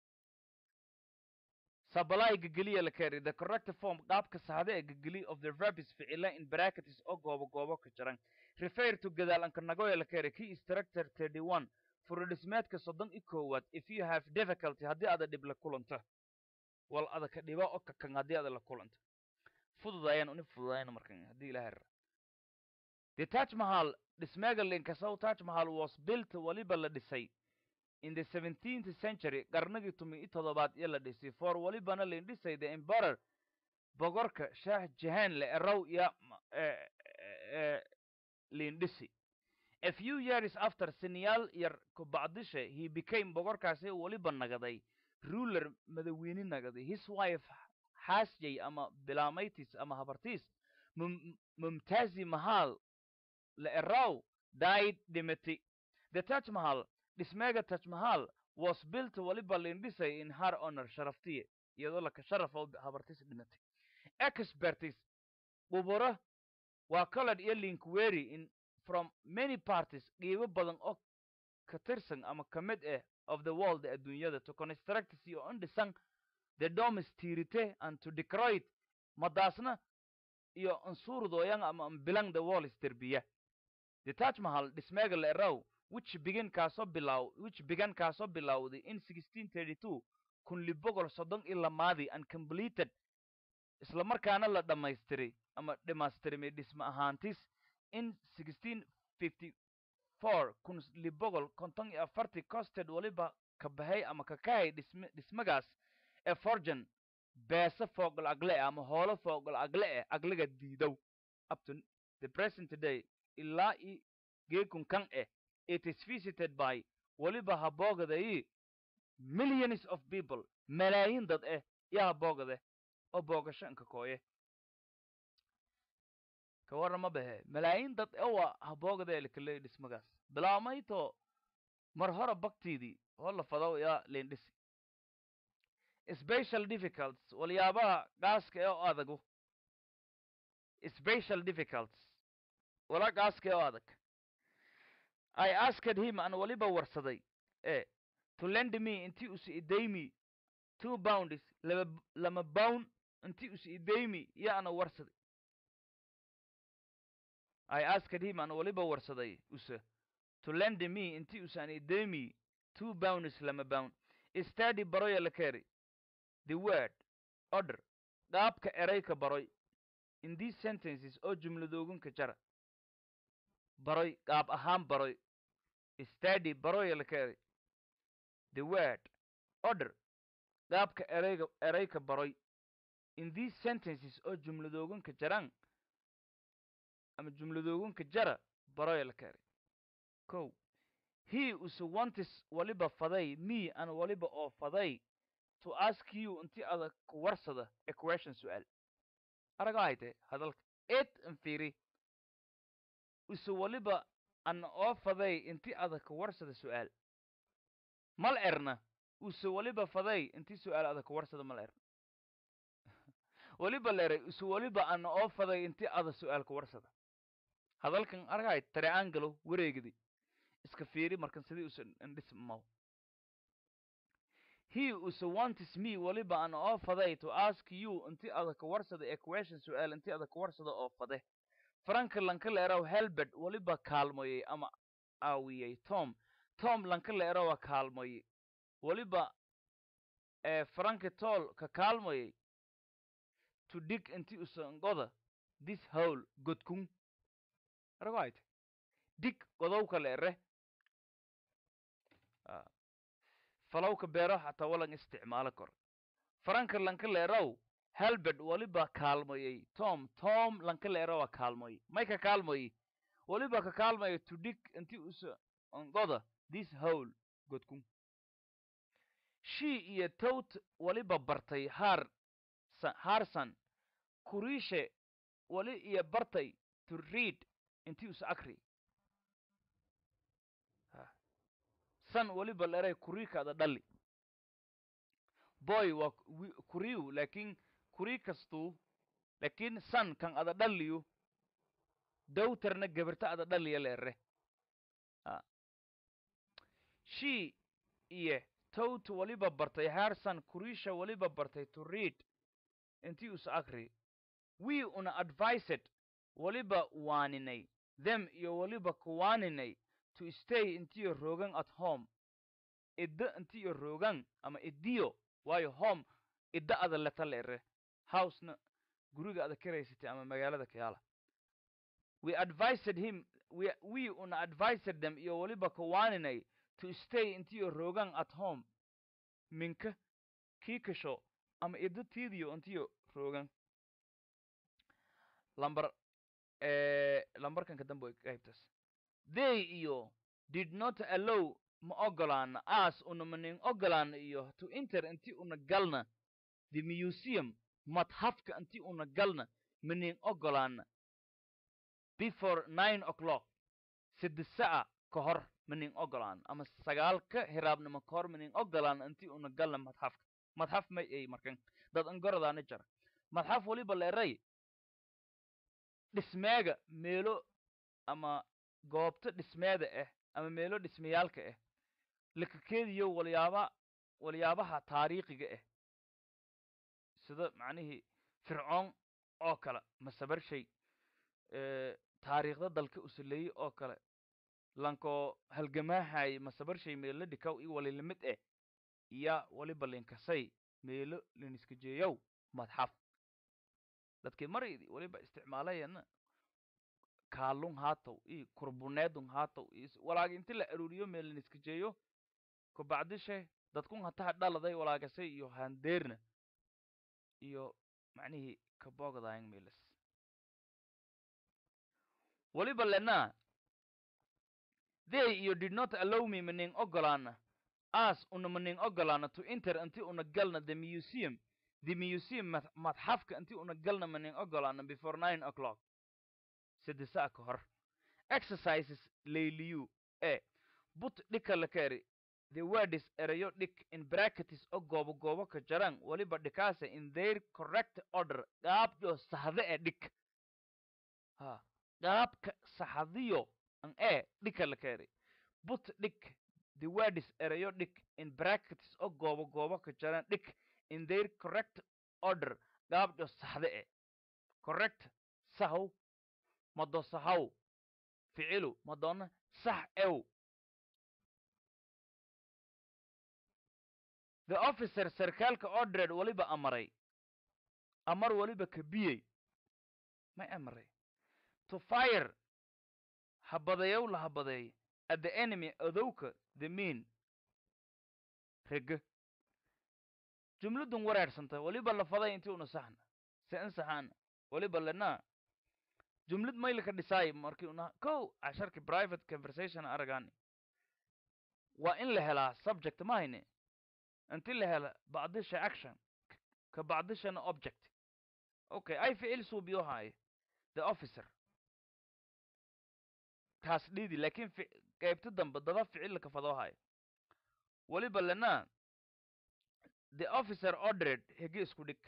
sabalai gegeliya la keri the correct form qaabka saxda ee gegeli of the verbs ficila in brackets oo goobo goobo ka jiran refer to gadaal anka nagoya la keri key structure thirty one furodhismeedka soddon i koowaad if you have difficulty haddii ada dhib la kulanto wal ada ka dhiba o kakan haddii ada la kulanto fududayaan uni fududayana markan haddii ilaha ra the taj mahal dhismeega linkasow taj mahal was built waliba la dhisay in the seventeenth century qarnigii tumi i toddobaad iyo la dhisay for walibana lain dhisay the emperor bogorka shaah jahan le erow iyo lain dhisi a few years after siniyaal yar kubacdishe he became bogorkaasi waliba nagaday ruler madaweyne nagaday his wife xaasjay ama bilamaytis ama habartiis mumtazi mahal la erow died dimity the taj mahal dhismeega taj mahal was built waliba lain dhisay in her honor sharaftiye iyadoo laka sharafo habartiis dhimatay expertis quburo waa colod iyo linkweri in from many parties qiibo badan oo ka tirsan ama ka mid ah of the world adduunyada to construct si oo in dhisan the domes tiirite and to decorate madaasna iyo ansuurdooyan ama ambilang the walls derbiya the taj mahal dhismeega la erow which begin kaasoo bilaw which began kaasoo bilowday in sixteen thirty two kun libogol soddon iyo lamaadii and completed isla markaana la dhammaystiray ama dhimaystirmay dhisma ahaantis in sixteen fifty four kun libogol konton iyo afartii costed waliba ka bahay ama ka kahay dhism dhismagaas ee forgan beese foogol agle eh ama hoolo foogol agle eh agliga diidow up to the present day ilaa i geekun kan eh it is visited by waliba haboogadayi millions of people malaayin dad eh iyo haboogade oo boogasho inka kooye ka warrama bahe malaayin dad ewa haboogada elekaleey dhismagaas bilaamayto mar hore baktiidii oo la fado yaa leendhisi special difficults waliyaabaha gaaska ee oo adagu special difficults wala gaaska ee oo adag I asked him an waliba warsaday e to lend me inti us idaymi two bounds laba lama bound inti us idaymi iyo ana warsaday i asked him aan waliba warsaday use to lend me inti usan idemi two bounds lama bound study baroya la keri the word order qaabka erayka baroy in these sentences oo jumladoogunka jara baroy qaab ahaan baroy study baroya la keri the word order qaabka erayga erayka baroy in these sentences oo jumladoogunka jaran ama jumladoogunka jara baroya la keri ko he use wantis waliba faday me an waliba oo faday to ask you inti ada ku warsada a question su'aal araga hayte hadalka eed an fiiri use waliba an oo faday inti ada ku warsada su'aal mal erna use waliba faday inti su'aal ada ku warsada mal erna waliba leray use waliba an oo faday inti ada su'aal ku warsada hadalkan argay triangle wareegdi iska fiiri markan sidii usan indhismaw he use wantis me waliba an oo faday to ask you inti ada ka warsada a question su'aal inti ada ka warsada oo fade franka lanka leeraw helbert waliba kaalmoyey ama aawiyey tom tom lanka leerawa kaalmoye waliba ee franka tol ka kaalmoyey to dig inti usan goda this hole godkun aragayte dig godowka leere falowka beero xataa walan isticmaalo kor franka lanka leerow helbert waliba kaalmoyey tom tom lanka leerowa kaalmoye may ka kaalmoye waliba ka kaalmoye to dig inti usa ongoda this hole godkun she iyo towt waliba bartay har harsan kurishe wali iyo bartay to read inti usa akri san waliba leeray kuriikaada dhali boy waa kuriyu laakin kuri kastuu laakin san kan ada dhaliyu dowtarna gabarta ada dhaliya leere she iyo towt waliba bartay harsan kurisha waliba bartay to read intii us akri we una advised waliba waaninay them iyo waliba kuwaaninay to stay intiyo roogan at home idda intiyo roogan ama idiyo waayo home idda ada leta leere housena guriga ada karaysatay ama magaalada kayaala we advised him we, we una advised them iyo waliba kuwaaninay to stay intiyo roogan at home minka kii kasho ama idda tiidiyo intiyo roogan lambar lambarkan ka dambe qaybtaas they iyo did not allow ma ogolaana as una manin ogolaana iyo to enter inti una galna the museum madhafka inti una galna manin ogolaana before nine o'clock sida sa'a ka hor manin ogolaana ama sagaalka hiraabnimo ka hor manin ogolaana inti una galna madhafka madhaf may ay markan dad angoradaana jara madhaf waliba leeray dhismeega meelo ama goobta dhismeeda ah ama meelo dhismayaalka ah lakakeediyo walyaaba walyaabaha taariikhiga ah sida macnihii fircoon oo kale masabarshay taariikhda dalka usuleeye oo kale lankoo halgamaahay masabarshay meelo dhikaw iyo walilamid ah iya waliba linkasay meelo liniskajeeyow madxaf dadkii maraydi waliba isticmaalayana kaalun haatow iyo kurbuneedun haatow iyo walaaga inti la aruuriyo meelin iskajeeyo kabacdishe dadkun hataha dhaladay walaagasay iyo handeerna iyo macnihii kabogadaang meelas waliba lena they iyo did not allow me maning ogolaana as una maning ogolaana to enter inti una galna the museum the museum madxafka inti una galna maning ogolaana before nine o'clock saddesaa ka hor exercises layliyu e but dhika la keri the words erayo dhik in brackets o goobo goobo ka jaran waliba dhikaasa in their correct order qaabjo saxde e dhik ha qaabka saxadiyo an e dhika la keri but dhik the words erayo dhik in brackets o goobo goobo ka jaran dhik in their correct order qaabjo saxde e correct sahow mado sahaw ficilu madonna sax ew the officer sarkaalka ordred weliba amaray amar weliba kabiyey may amaray to fire habadeeyow la habadeey at the enemy odowka the mean rege jumladun wareersanta weliba la faday intii una saxna se in saxaana weliba lena jumlad maylka dhisaay markii una kow casharki private conversation aragani waa in la helaa subject ma hayne inti la hela bacdisha action ka bacdishana object okay ay ficil suubiyo haaye the officer taas dhiidi laakiin qaybta dambe dada ficil ka fadoo haayo weliba lena the officer ordered hege isku dhig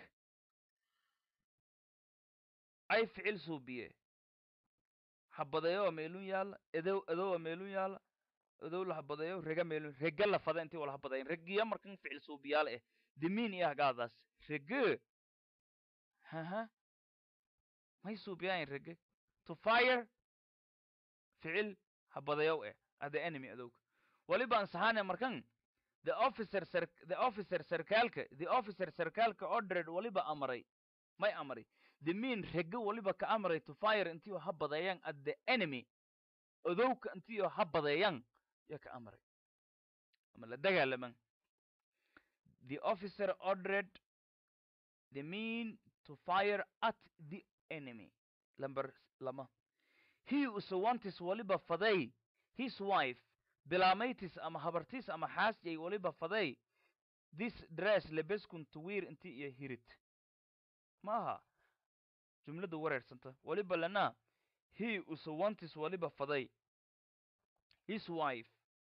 ay ficil suubiye habadeeyo meelun yaala edow edowa meelun yaala edow la habadeeyo rega meelun rega la fada intii wala habadeyn regiya markan ficil suubiyaal eh dimin iyo hagaadaas rege haha may suubiyayn rege to fire ficil habadeeyow eh at the enemy adowga weliba ansaxaane markan the officer sar the officer sarkaalka the officer sarkaalka ordered weliba amaray may amray the mean rege weliba ka amray to fire intii ha badeeyaan at the enemy odowka intii ha badeeyaan ya ka amray ama la dagaalaman the officer ordered the mean to fire at the enemy number lama he usawantis weliba faday his wife bilamaytis ama habartis ama xaasjay weliba faday this dress lebeskun tuwiir inti iyo hirid ma aha jumladu wareersanta weliba lana he usawantis weliba faday his wife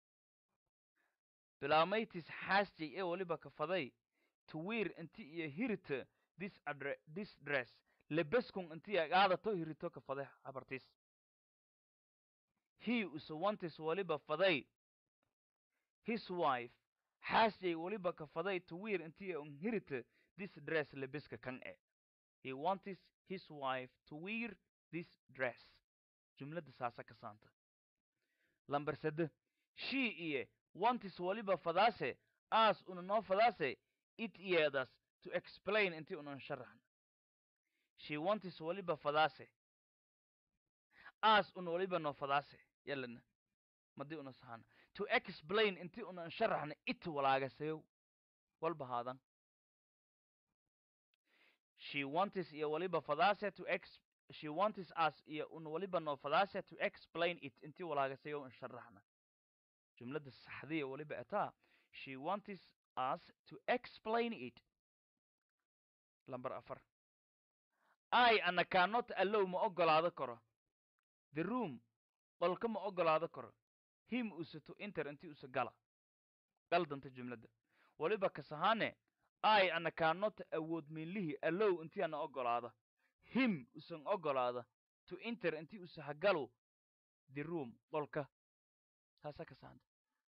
bilamaytis xaasjay ee weliba ka faday tuwiir inti iyo hirita this adre this dress lebeskun inti agaadato hirito ka faday habartis he usawantis weliba faday his wife xaasjay weliba ka faday tuwiir intii un hirita this dress lebeska kan e he wantis his wife to wear this dress jumlada saasa ka saanta lamber sade she iye wantis weliba fadaase as una noo fadaase it iyeedas to explain intii unan sharaxn she wantis weliba fadaase as una weliba noo fadaase yalana madii una sahana to explain intii unan sharaxna it walaagasayow walba haadan she wantis iyo waliba fadaase to ex she wantis us iyo un waliba noo fadaase to explain it intii walaagasayow in sharaxna jumlada saxdiya waliba ataa she wantis us to explain it lamber afar i ana cannot allow ma ogolaado karo the room qolka ma ogolaado karo him use to enter intii use gala galdanta jumladda waliba kasahaane i ana cannot awood miinlihii allow intii ana ogolaada him usan ogolaada to enter intii use hagalo the room qolka taasa kasahanta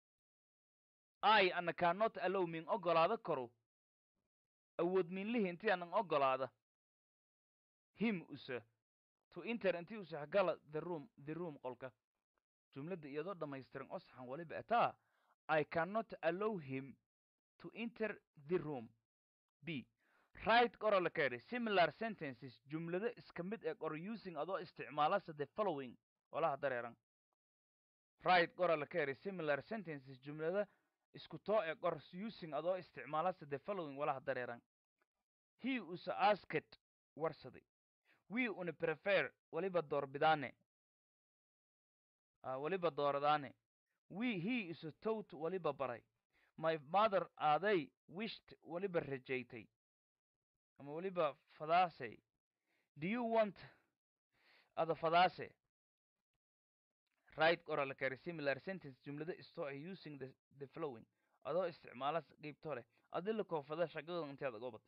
i ana cannot allow min ogolaada karo awood miinlihii intii anan ogolaada him use to enter intii use hagala the room the room qolka jumladda iyadoo dhammaystiran osaxan waliba ataa i cannot allow him to enter the room b right qora la ka similar sentences jumlado iska mid ee qor using adoo isticmaalasa the following walaha dareeran right qora la ka similar sentences jumlado isku too ee qor using adoo isticmaalasa the following walaha dareeran he usa asked warsaday we una prefer waliba doorbidaane uh, waliba dooradaane we he isa towt waliba baray my mother aaday wished waliba rajaytay ama waliba fadaasay do you want ada fadaase right oral kare similar sentence jumlada istoo ay using the, the flowing adoo isticmaala qeybto leh adila koofada shaqadan inteeda gobata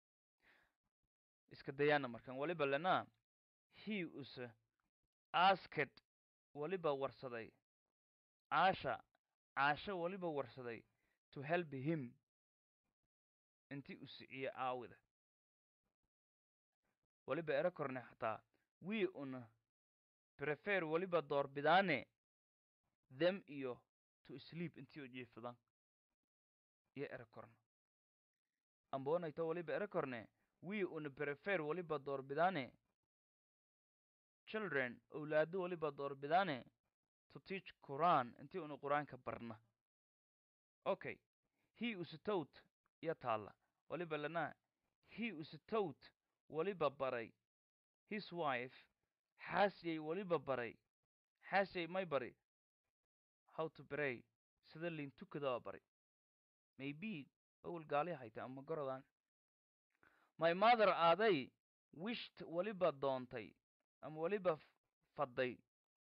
iska dayaana markan waliba lena he use asked waliba warsaday caasha caasho waliba warsaday to help him intii u siciye aawida waliba ero korne xataa wii una prefer weliba doorbidaane them iyo to sleep intii oo jiifadan iyo ere korna amboonayto weliba ere korne we una prefer weliba doorbidaane children owlaado weliba doorbidaane to teach quran intii una qur-aanka barna okay he usitowt iyo taalla weliba lana he usitowt weliba baray his wife xaasyay weliba baray xaasyay may bari how to pray sida liin tukadaa bari maybe awal gaali hayta ama gorodan my mother aaday wished weliba doontay ama weliba fadday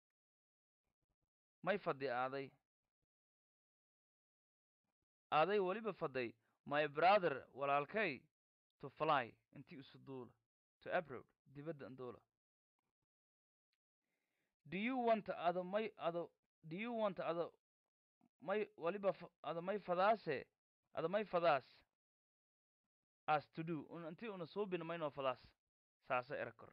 may faddi aaday aaday weliba fadday my brother walaalkay to fly intii isu duula to abroad dibadda anduula do you want ada may ada do you want ada may waliba ada may fadaase ada may fadaas as to do un intii una suubina maynoo fadaas saasa era koran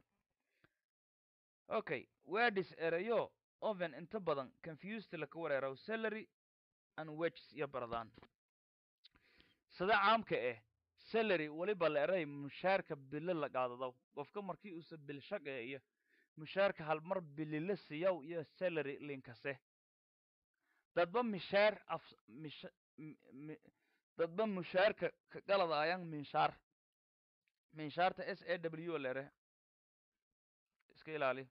okay wedis erayo oven inta badan confused laka wareeraw salary and wages iyo baradaan sida caamka ah salary weliba la eray mushaarka bilo la qaadadaw qofka markii uusa bil shaqeeyo mushaarka halmar bilila siyaw iyo salary linkase dadba mishaar af mish dadba mushaarka ka galadaayaan minshaar minshaarta s a w lere iska ilaali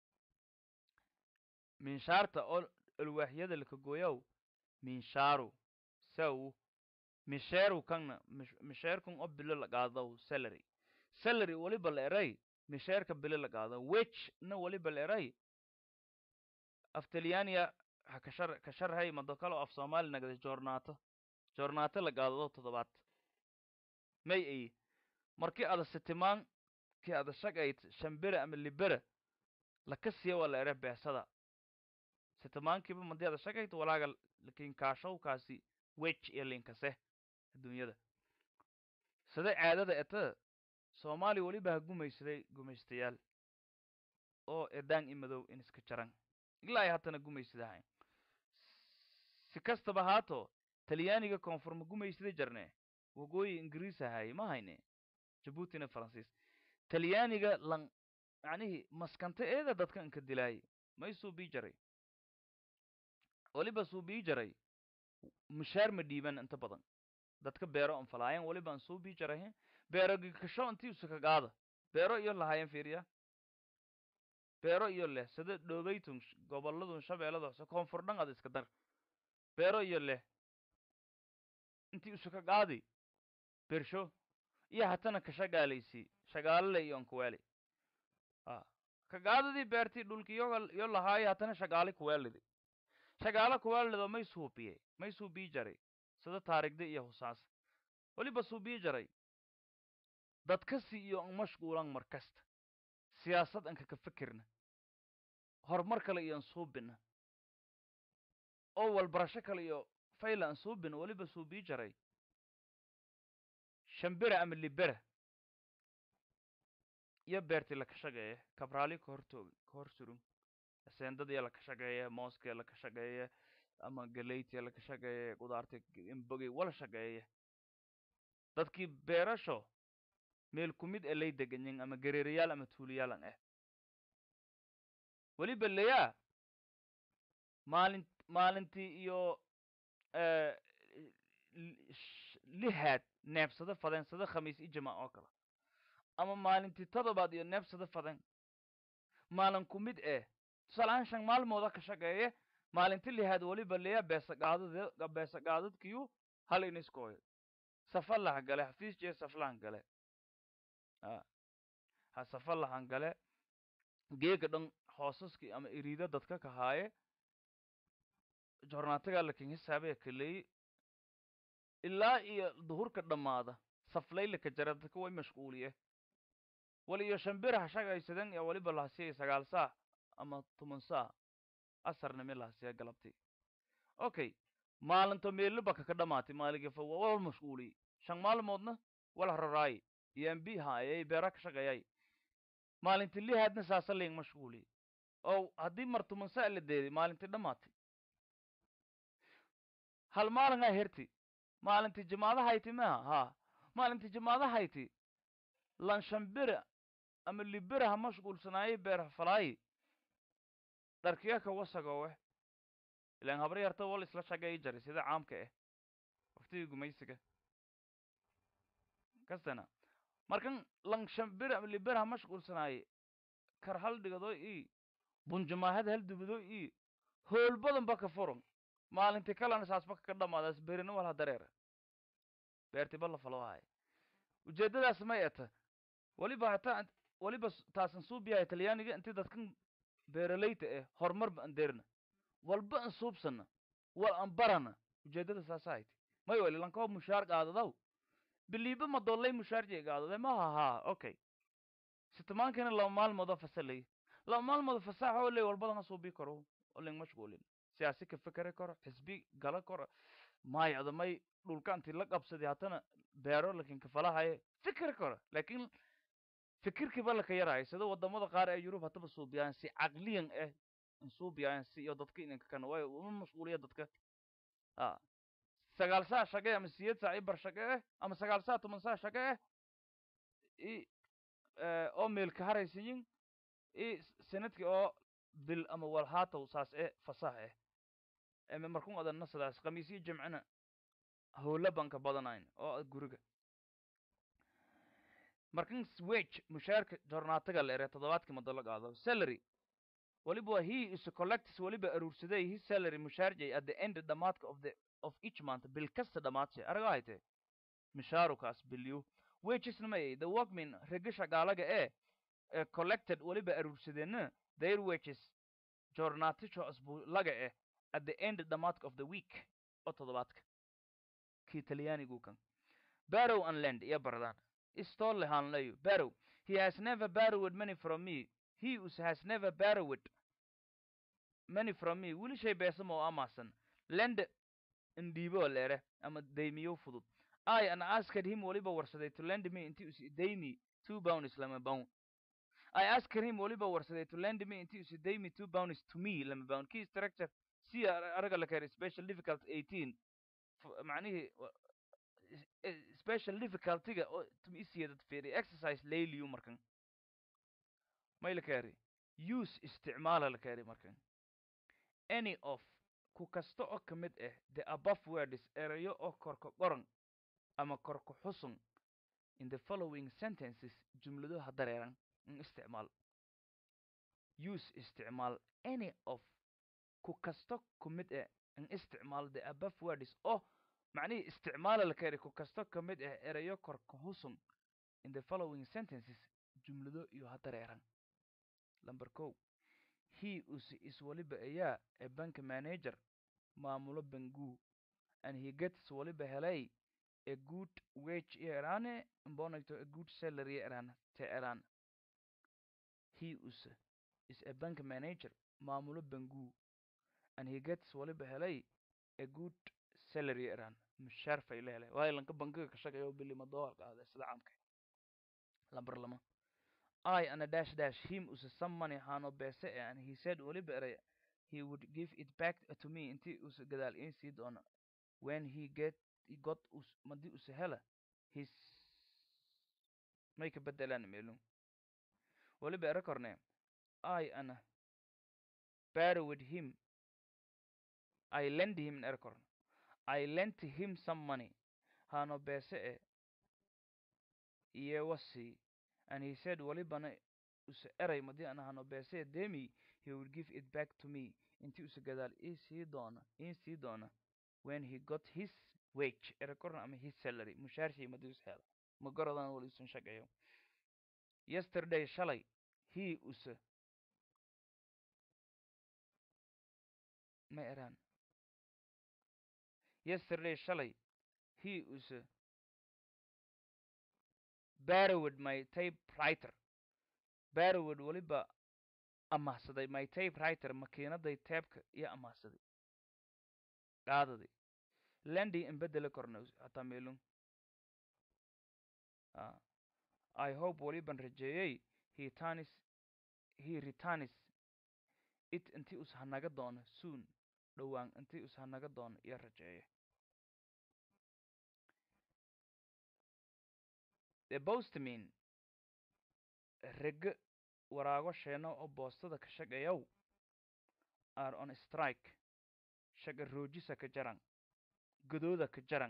minshaarta oo alwaaxyada laka gooyaw minshaaru saw misheeru kanna misheerkun oo bilo la qaadaw salary salary weliba la eray misheerka bilo la qaado wage na weliba la eray af talyaaniya ha kashar kasharhay madokalo af soomaali nagada joornaato joornaato la qaadado toddobaad may ay markii ada sitimaan kii ada shagayd shambere ama libere laka siiya waa la ere beesada sitimaankiiba madii ada shagayd walaaga lakin kaashowkaasi wage iyo linkase adduunyada sida caadada eta soomaaliya weliba ha gumaysaday gumaystayaal oo edaan i madow in iska jaran ilaa ay haddana gumaysadahayn si kastaba haato talyaaniga koonfur ma gumaysada jarne waqooyi ingiriis ahay ma hayne jabuutina faransiis talyaaniga lan macnihii maskanta eeda dadka inka dilaayay may suubii jaray weliba suubii jaray mushaar ma dhiiban inta badan dadka beero an falaayan weliba an suubii jarahe beero gikasho intii usaka qaada beero iyo lahayan fiiriya beero iyo leh sida dhoobaytun goboladun shabeellada hoose koonfur dhan ad iska dar beero iyo leh intii usaka qaadi bersho iyo hatana ka shagaalaysi shagaalale iyo ankuweeli a ka qaadadii beertii dhulki iyoga iyo lahaayo hatana shagaali kuweelidi shagaalo kuweelido may suubiye may suubii jaray sida taarigda iyo husaas weliba suubii jaray dadkasi iyo an mashquulan mar kasta siyaasad anka ka fikirna horumar kale iyo an suubina oo walbarasho kale iyo fayla an suubina weliba suubii jaray shambera ama libera iyo beertii laka shaqeeye kabraali ka hortoog ka hor surun aseendadii laka shaqeeye mooskee laka shaqeeye ama galeytii laka shaqeeye qudaartii imbogey wala shaqeeye dadkii beerasho meel kumid e lay deganyin ama gereerayaal ama tuuliyaalan ah weliba leyaa maalin maalintii iyo lihaad neebsado faden sida khamiis i jamac oo kale ama maalintii todobaad iyo neebsado faden maalin ku mid eh tusaalahaan shan maalmooda ka shaqeeye maalinti lihaad weliba leya beesaqaadad beesaqaadadkiyu hal iniskooyo safalahan gale xafiis jee saflahan gale ha safalahan gale geega dhan hoosaskii ama iriida dadka kahaaye jornaataga lakin hisaabee kaleey ilaa iyo duhurka dhammaada saflaylaka jara dadka way mashquuliye wal iyo shambira ha shagaysaden iyo weliba lahasiya sagaal saac ama toban saac asarnimi lahasiya galabtii okay maalinto meeliba kaka dhamaatay maaligafa wal mashquuliyey shan maalmoodna wala raraay iyo mb haayay beera ka shaqeeyay maalinti lihaadna saasa ling mashquuliyey oo haddii martumansaa la deeday maalintii dhammaatay hal maalingaa herti maalintii jimaadahayti maha haa maalintii jimaadahayti lanshambira ama libira ha mashquulsanaaye beer falaayi dharkiyaka wasagowe ilaan habar yarta wal isla shagay jari sida caamka ah waqtigii gumaysiga kastana markan lanshambir ama libir ha mashquulsanaaye kar hal dhigado i bunjamaahada hal dubido i hool badan ba ka furan maalintii kalena saasba ka dhamaadaas berina wal ha dareera beertiba la falo haya ujeedadaas may eta waliba hataa waliba taasan suubiyahay talyaaniga inti dadkan beeralayta eh horumar ba an deerna walba an suubsana wal an barana ujeedada saasa hayti may wali lankoo mushaar qaadadaw biliiba madollay mushaarjay qaadade maha haa okay sitamaankana laba maalmoodo fasalay laba maalmoodo fasaaxoo ley walbadana suubi karo oling mashquulin siyaasi ka fekere karo xisbi gala karo may adamay dhulka intii la qabsaday haddana beero lakin kafalahaye fikir karo lakin fikirkiiba laka yaraayo sida wadamada qaar ee yurub hataba suubiyaan si caqliyan ah in suubiyaan si iyo dadka inanka kana waayo uma mashquuliya dadka a sagaal saa shaqe ama siyeed saa i bar shaqe ah ama sagaal saa toban saa shaqe ah i oo meelka haraysayin i sanadkii oo bil ama walhaatow saas e fasax eh eme markun adanna sidaas khamiisyo jimcina howla baan ka badanayn oo guriga markan swage mushaarka jornaataga la ere toddobaadkii madalo qaado salary waliba he is collects waliba aruursaday his salary mushaarjay at the end dhamaadka of the of each month bil kasta dhamaadse araga hayte mishaarukaas bilyu wagesna ma the workmen rega shaqaalaga ee ee collected waliba aruursadeenna their wages jornaatisho asbuulaga eh at the end dhamaadka of the week oo toddobaadka kii talyaanigu kan barrow and land iyo baradaan istole hanlayo barrow he has never borrowed money from me he us has never borrowed money from me wilishay beesama oo amaasan lend indiibo leere ama daymiyo fudud i an asked him waliba warsaday to lend me inti us daymi two pounds lama pound I asked him waliba warsaday to lend me inti us daymi two pounds to me lama pound key structure si araga la keenay special difficult 18 macnihii special difficultyga oo tumisiyadad fiiri exercise layliyu markan may la kaari use isticmaala la kaari markan any of ku kasta oo ka mid ah the above words erayo oo korka qoran ama korka xusun in the following sentences jumladaha dareeran in isticmaal use isticmaal any of ku kasta ku mid ah in isticmaal the above words oo macnihii isticmaala la kaari ku kasta ka mid ah erayo korka xusun in the following sentences jumlado iyo ha dareeran number ko he us is waliba ayaa a bank manager maamulo banguu and he gets waliba helay a good wage iyo eraane mbonagto a good salary eraan te eraan he us is a bank manager maamulo banguu and he gets waliba helay a good salary eraan mushaar fayle helay waayo lanka bankiga ka shaqeeyo bilima doolar qaade sida caamka lambar lama I and a dash dash him us some money hano bese and he said waliba eray he would give it back to me inti us gadaal in sii doono when he get he got us madi us hela his may ka bedelaan meelun waliba era korne I and borrowed him I lend him era korne I lent him some money hano bese e iyo wasi and he said walibana use eray madi an hano bese demi he would give it back to me inti use gadaal ii sii doona ii sii doona when he got his wage era korna ama his salary mushaarshii madi us hela ma gorodan wali usan shaqeeyo yesterday shalay he use ma eraan yesterday shalay he use borrowed my typewriter borrowed waliba amahsaday my typewriter makiinaday teebka iyo amahsaday qaadaday lendi in bedela korna hataa meelun i hope waliban rajeeyey he tanis he returns it intii us hanaga doono soon dhowaan intii us hanaga doono iyo rajeeye the postman rege waraago sheeno oo boostada ka shaqeeyow are on strike shaqa roojisa ka jaran godooda ka jaran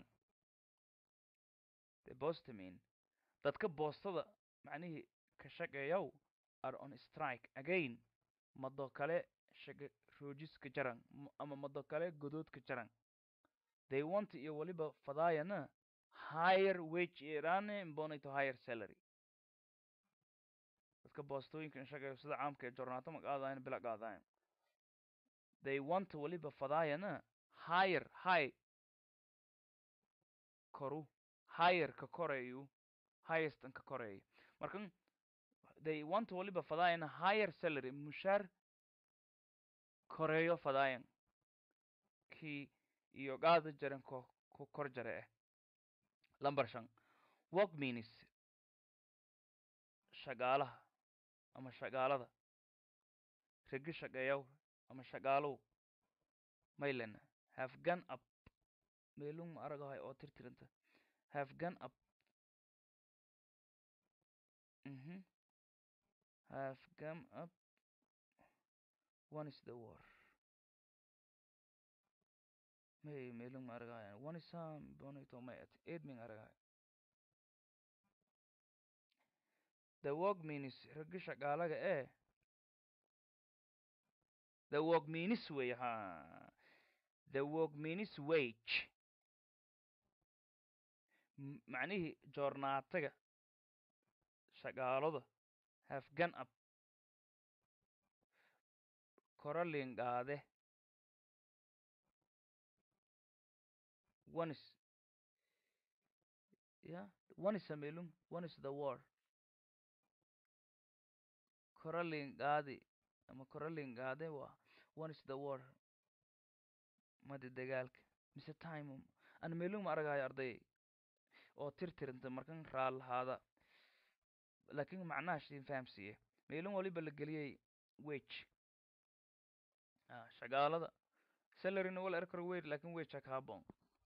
the postman dadka boostada macnihii ka shaqeeyow are on strike again mado kale shaqa roojis ka jaran ama mado kale godood ka jaran they want iyo weliba fadaayana higher wage irane mbonito higher salary dadka boostooyinka shaqeeyo sida caamka ee jornaato ma qaadayan bila qaadayan they want weliba fadaayana higher high koru higher ka koreeyu highest ka koreeyo markan they want weliba fadaayana higher salary mushaar koreeyo fadaayan kii iyo qaada jaran ko ku kor jare eh lamber shan work means shaqaalaha ama shaqaalada regi shaqeeyow ama shaqaalow maylena have gone up meelung ma aragahay oo tirtiranta have gone up mhm have gone up one is the war may meelung ma aragahay one is sam bonito may at edming aragahay the work means ragi shaqaalaga ee the work means way ha the work means wage macnihii joornaataga shaqaalada have gone up koralin qaade one is yeah one is amelung one is the war koralin qaadi ama koralin qaade waa one is the war madi dagaalka mise time ana meelung ma aragayo arday oo tirtiranta markan raalahaada laakiin macnaha shin fahamsiiye meelung waliba la geliyey wage shaqaalada salaryna wala erkor wage laakiin wage ha kaabon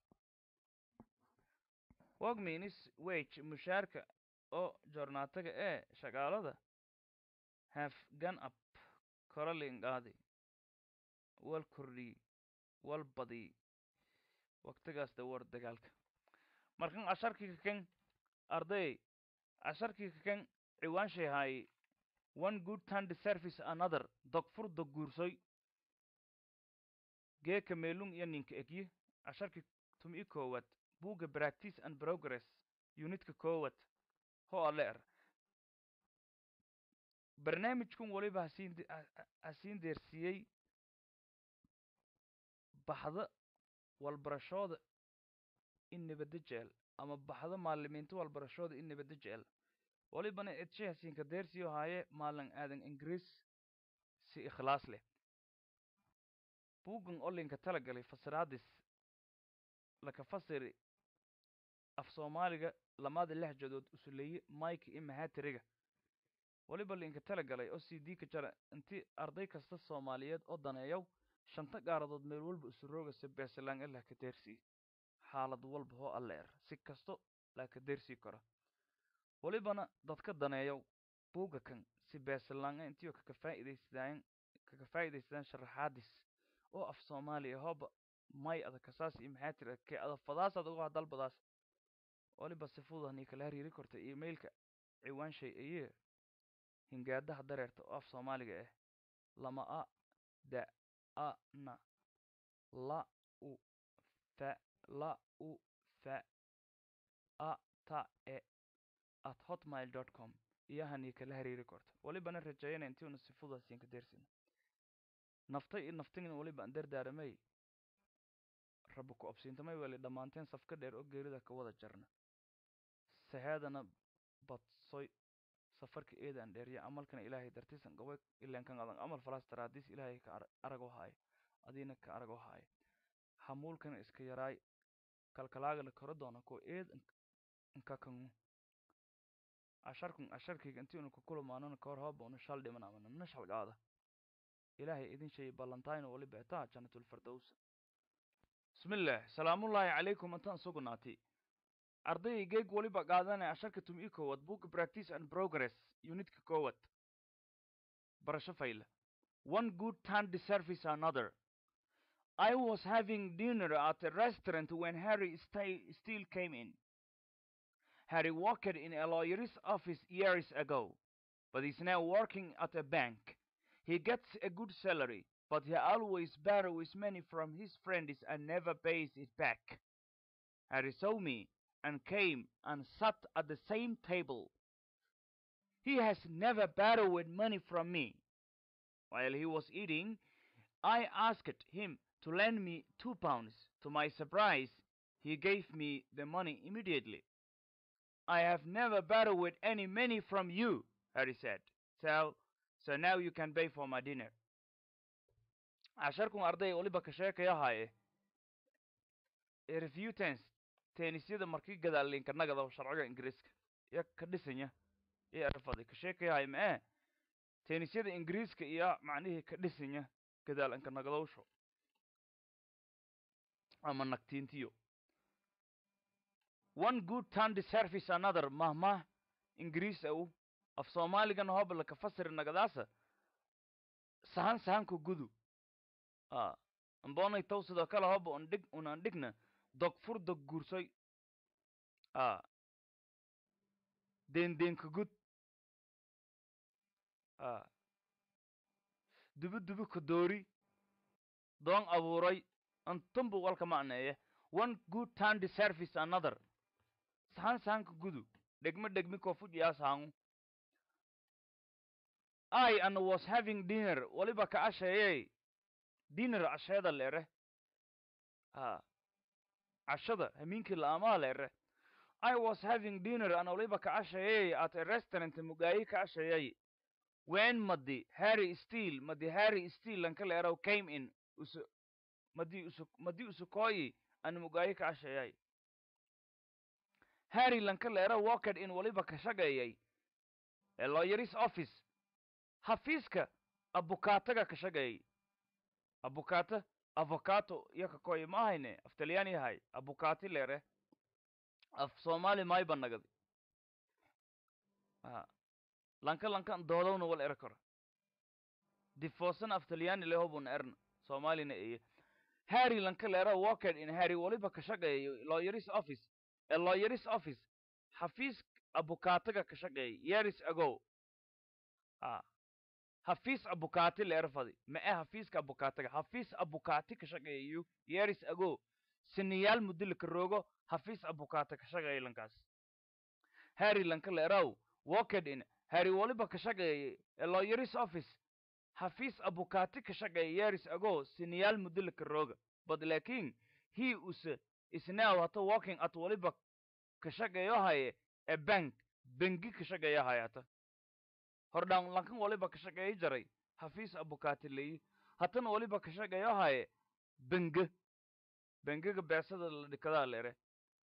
work means wage mushaarka oo joornaataga ee shaqaalada have gone up koralin qaadi wal kordhiy wal badiy waqtigaas da war dagaalka markan casharkii kakan arday casharkii kakan ciwaanshay haay one good turn service another dogfur dog guursoy geeka meelung iyo ninka egye casharkii tum i koowaad buugga practice and progress unitka koowaad ho alle er barnaamijkun waliba hasiin hasiin deersiiyey baxda walbarashooda in nabadda jecel ama baxda maalimiinta walbarashooda in nabadda jecel walibana edshe hasiinka deersiyo haaye maalin aadan ingiriis si ikhlaas leh buuggan olinka talagalay fasiraadis laka fasiri af soomaaliga lamaada lexjadood usuleeye mike iyo mahatiriga waliba linka talagalay oo c d ka jara intii arday kasta soomaaliyeed oo daneeyow shanta gaaradood meel walba isu roogaysa beesalaan ilaa ka deersii xaalad walba hoo alleer si kasto laa ka deersii karo walibana dadka daneeyow buuga kan si beesalaanga intiyo kaka faa'iidaysadaan kaka faa'iidaysadaan sharaxaadis oo af soomaaliya hooba may ada kasaas iyo maxaa tira kee ada fadaasaad uga hadalbadaas waliba si fududanii kala hariiri korta emailka ciwaanshay ayee hingaadaha dareerta oo af soomaaliga ah lama a da a na la u fa la u fa a ta e at hotmail dot com iyo hanii kala hariiri korta walibana rajeeyana intiuna si fududaasiin ka deersina nafta iyo naftigna waliba aan dardaaramay raba ku obsiintamay weli dhammaanteen safka dheer oo geerida ka wada jarna saheedana badsoy safarka eedaan dheeriya amalkana ilaahay dartiisan gabay ilenkan adan amal falaas daraadiis ilaahay ka arag haayo adiina ka arag haayo hamuulkana iska yaraay kalkalaagala koro doona ko eed nkakanu asharkun asharkayga intii unu kukulumaanona kahor hooba una shal dhiman amana na shalgaada ilaahay idin sheeyay ballantayn oo waliba etaa janatulfirdows bismillaah salaamullaahi calaykum intaan sugnaatay ardayay geeg waliba qaadanaya asharka tum-i koowad book practice and progress unitka koowad barasho fayla one good turn deserves another I was having dinner at a restaurant when Harry sta- still came in. Harry worked in a lawyer's office years ago, but is now working at a bank. He gets a good salary, but he always borrows money from his friends and never pays it back. Harry saw me and came and sat at the same table. He has never borrowed money from me. While he was eating, I asked him to lend me two pounds. To my surprise, he gave me the money immediately. I have never borrowed any money from you, Harry said. So, so now you can pay for my dinner. casharkun arday waliba ka sheekaya haaye ee review tense teenisyada markii gadaalinka nagada sharciga ingiriiska iyo ka dhisanya iyo erfaday ka sheekaya haaye mee teenisyada ingiriiska iyo macnihii ka dhisanya gadaalinka nagadowsho ama nagtiintiyo one good turn deserves another mahmah ingiriis au af soomaaligan hoba laka fasiri nagadaasa sahan sahanka gudu a ambonay taw sidoo kale hoba on dhig unan dhigna dog fur dog guursoy a deendenka gud a dubi dubi ka doori doon abuuray antumbu walka macneeye one good turn deserves another sahan sahanka gudu dhegme dhegmi kofujiyaa sahangu I and was having dinner waliba ka casheeyey dinner casheeda leere ha cashada hamiinkii la'aamaha leere I was having dinner and waliba ka casheeyey at a restaurant mugaayi ka casheeyey when madi Harry Steele madi Harry Steele lanka leerow came in usu madi usu madi usukooyi an mugaayi ka casheeyay Harry lanka leerow walked in waliba ka shaqeeyey a lawyer's office xafiiska abukaataga ka shaqeeyey abukaata avocato iyo kakoy ma ahayne af talyaani yahay abukaati leere af soomaali maay banagadi a lanka lankan doodowna wal ere karo difoosan af talyaani lehobun erna soomaalina eye harry lanka leera walked in harry waliba ka shaqeeyo lawyer's office a lawyer's office xafiis abukaataga ka shaqeeyey years ago a hafiis abukaati leerfadi ma e hafiiska abukaataga hafiis abukaati ka shaqeeyo years ago siniyaal mudilika rogo hafiis abukaata ka shaqeeya lankaas harry lanka leeraw walked in harry waliba ka shaqeeyey a lawyer's office hafiis abukaati ka shaqeeya years ago siniyaal mudilika roga but lakin he us is now hata walking at waliba ka shaqeeyo haye a bank bengi ka shaqeeyo haye hata hordhaan lankan waliba ka shaqeeyo jaray hafiis abukaati leeyi hatana waliba ka shaqeeyo haye benge bengiga beesada la dhikadaa leere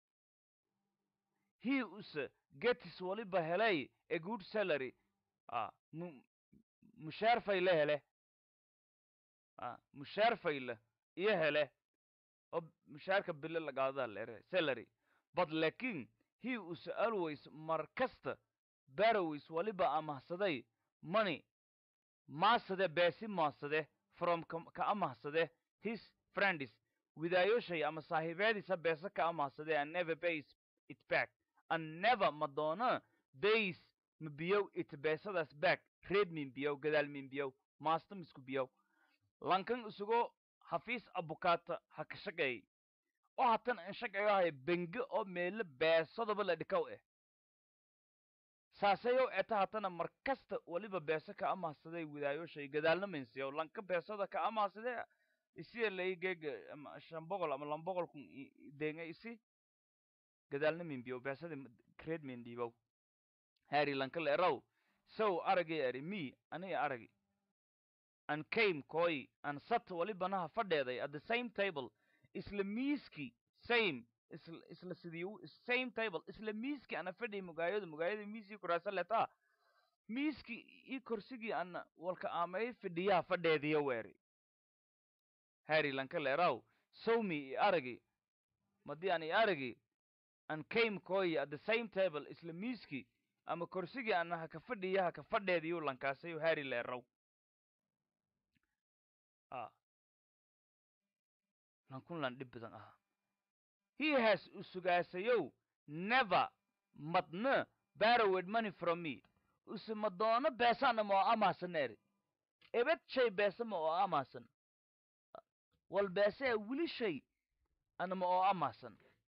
he us getis waliba helay a good salary a mu mushaar fayle hele a mushaar fayle iyo hele oo mushaarka bile lagaadadaa leere salary but lakin he us always mar kasta barrows waliba amahsaday money maasade beesi maasade from ka amahsade his friends widaayoshay ama saaxiibeediisa beesa ka amahsade and never pays it back and never madoona bays mabiyow it beesadaas back reed minbiyow gadaal minbiyow maasta misku biyow lankan isugo hafiis abukaata ha ka shaqeey oo hatan an shaqeeyo haya benge oo meelo beesadaba la dhikaw eh saasayow eta hatana mar kasta waliba beesa ka amahsaday widaayoshay gadaalna minsiyow lanka beesada ka amahsade isiya lay geega ama shan boqol ama lan boqol kun denga isi gadaalna minbiyow beesada creed mindhiibow harry lanka leeraw sow aragay ari me aniga aragi and came koi and sat walibanaha fadheeday at the same table isla miiski same isla isla sidii same table isla miiski ana fadhiy mugaayada mugaayada miiskii kuraasa letaa miiskii ii korsigii ana walka aamay fidhiyaha fadheediyo weeri harry lanka leeraw sowmi i aragi madii an i aragi an came koyi at the same table isla miiskii ama korsigii ana haka fadhiya haka fadheediyu lankaasayu harry leeraw a lankun lan dhib badan aha he has usugaasayow never madna borrowed money from me use madoono beesana ma oo amaasan eri ebed shay beesa ma oo amaasan wal beesee weli shay ana ma oo amaasan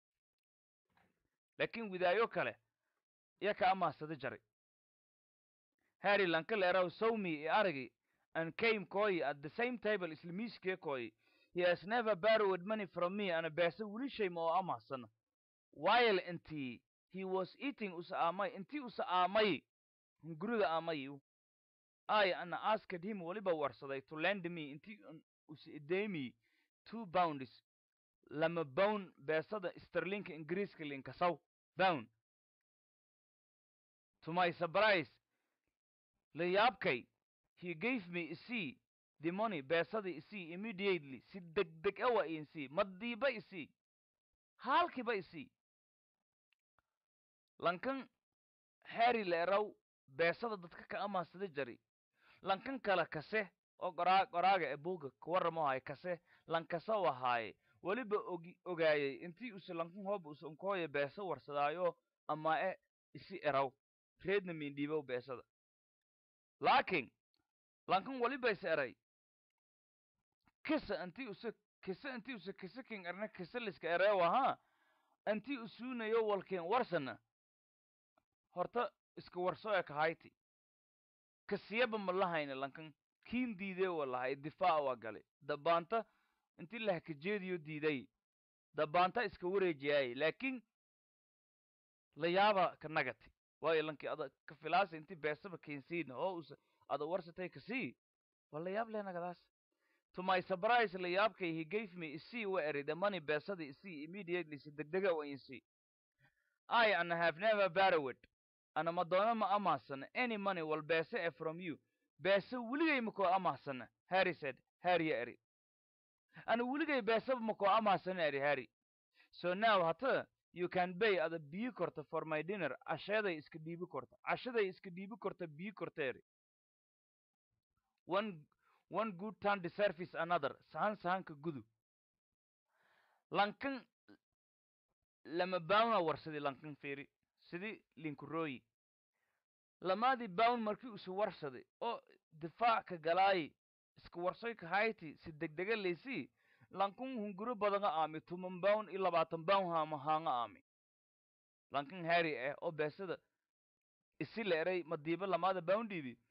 laakiin widaayo kale iya ka amaasada jaray harry lanka leeraw sowmi i aragi and came koyi at the same table isla miiskee koyi he has never borrowed money from me ana beesa weli shay ma oo amaasana while intii he was eating usa aamay intii usa aamay hunguriga aamayu i ana asked him weliba warsaday to lend me intii usa ideymi two bounds lama bown beesada sterlinka ingiriiska linkasaw bown to my surprise layaabkay he gave me isii the money beesadii isii immediately si degdeg awa insii madiiba isii haalkiiba isii lankan harry leeraw beesada dadka ka amaasada jari lankan kale kase oo qoraa qoraaga ee buuga kawarramahay kase lankasa wahaaye weliba ogi ogaayay intii use lankan hooba use unkooya beesa warsadaayo ama e isi eraw reedna miindhiibow beesada laakiin lankan weliba is eray kisa intii use kisa intii use kisa king erna kisa liska ereew ahaa intii usuunayo walkeen warsana horta iska warsoe kahayti kasiyaba ma lahayna lankan kiin diidee wa lahay difaac waa galay dabaanta intii lahkajeediyo diiday dabaanta iska wareejiyaay laakiin layaaba ka nagati waayo lankii ada ka filaasa intii beesaba keensiina oo usa ada warsatay kasii waa layaab leh nagadaas to my surprise layaabkay he gave me isii wa eri the money beesada isii immediately si degdega wa insii i and have never borrowed ana madoono ma amaahsana any money wal beese e from you beese weligay makoo amaahsana harry said harry eri ana weligay beeseba makoo amaahsana eri harry so now hata you can pay ada biyi korta for my dinner casheeday iska dhiibi korta cashaday iska dhiibi korta biyi korta eri one one good turn deserves another sahan sahanka gudu lankan lama baawna warsadi lankan fiiri sidii linkurooyi lamaadii bawn markii usu warsaday oo difaac ka galaayi iska warsoy kahayti si degdega laysii lankun hunguro badanga aami tuman bawn iyo labaatan bawn hama haanga aami lankan harry eh oo beesada isi la eray madiiba lamaada bawn dhiibi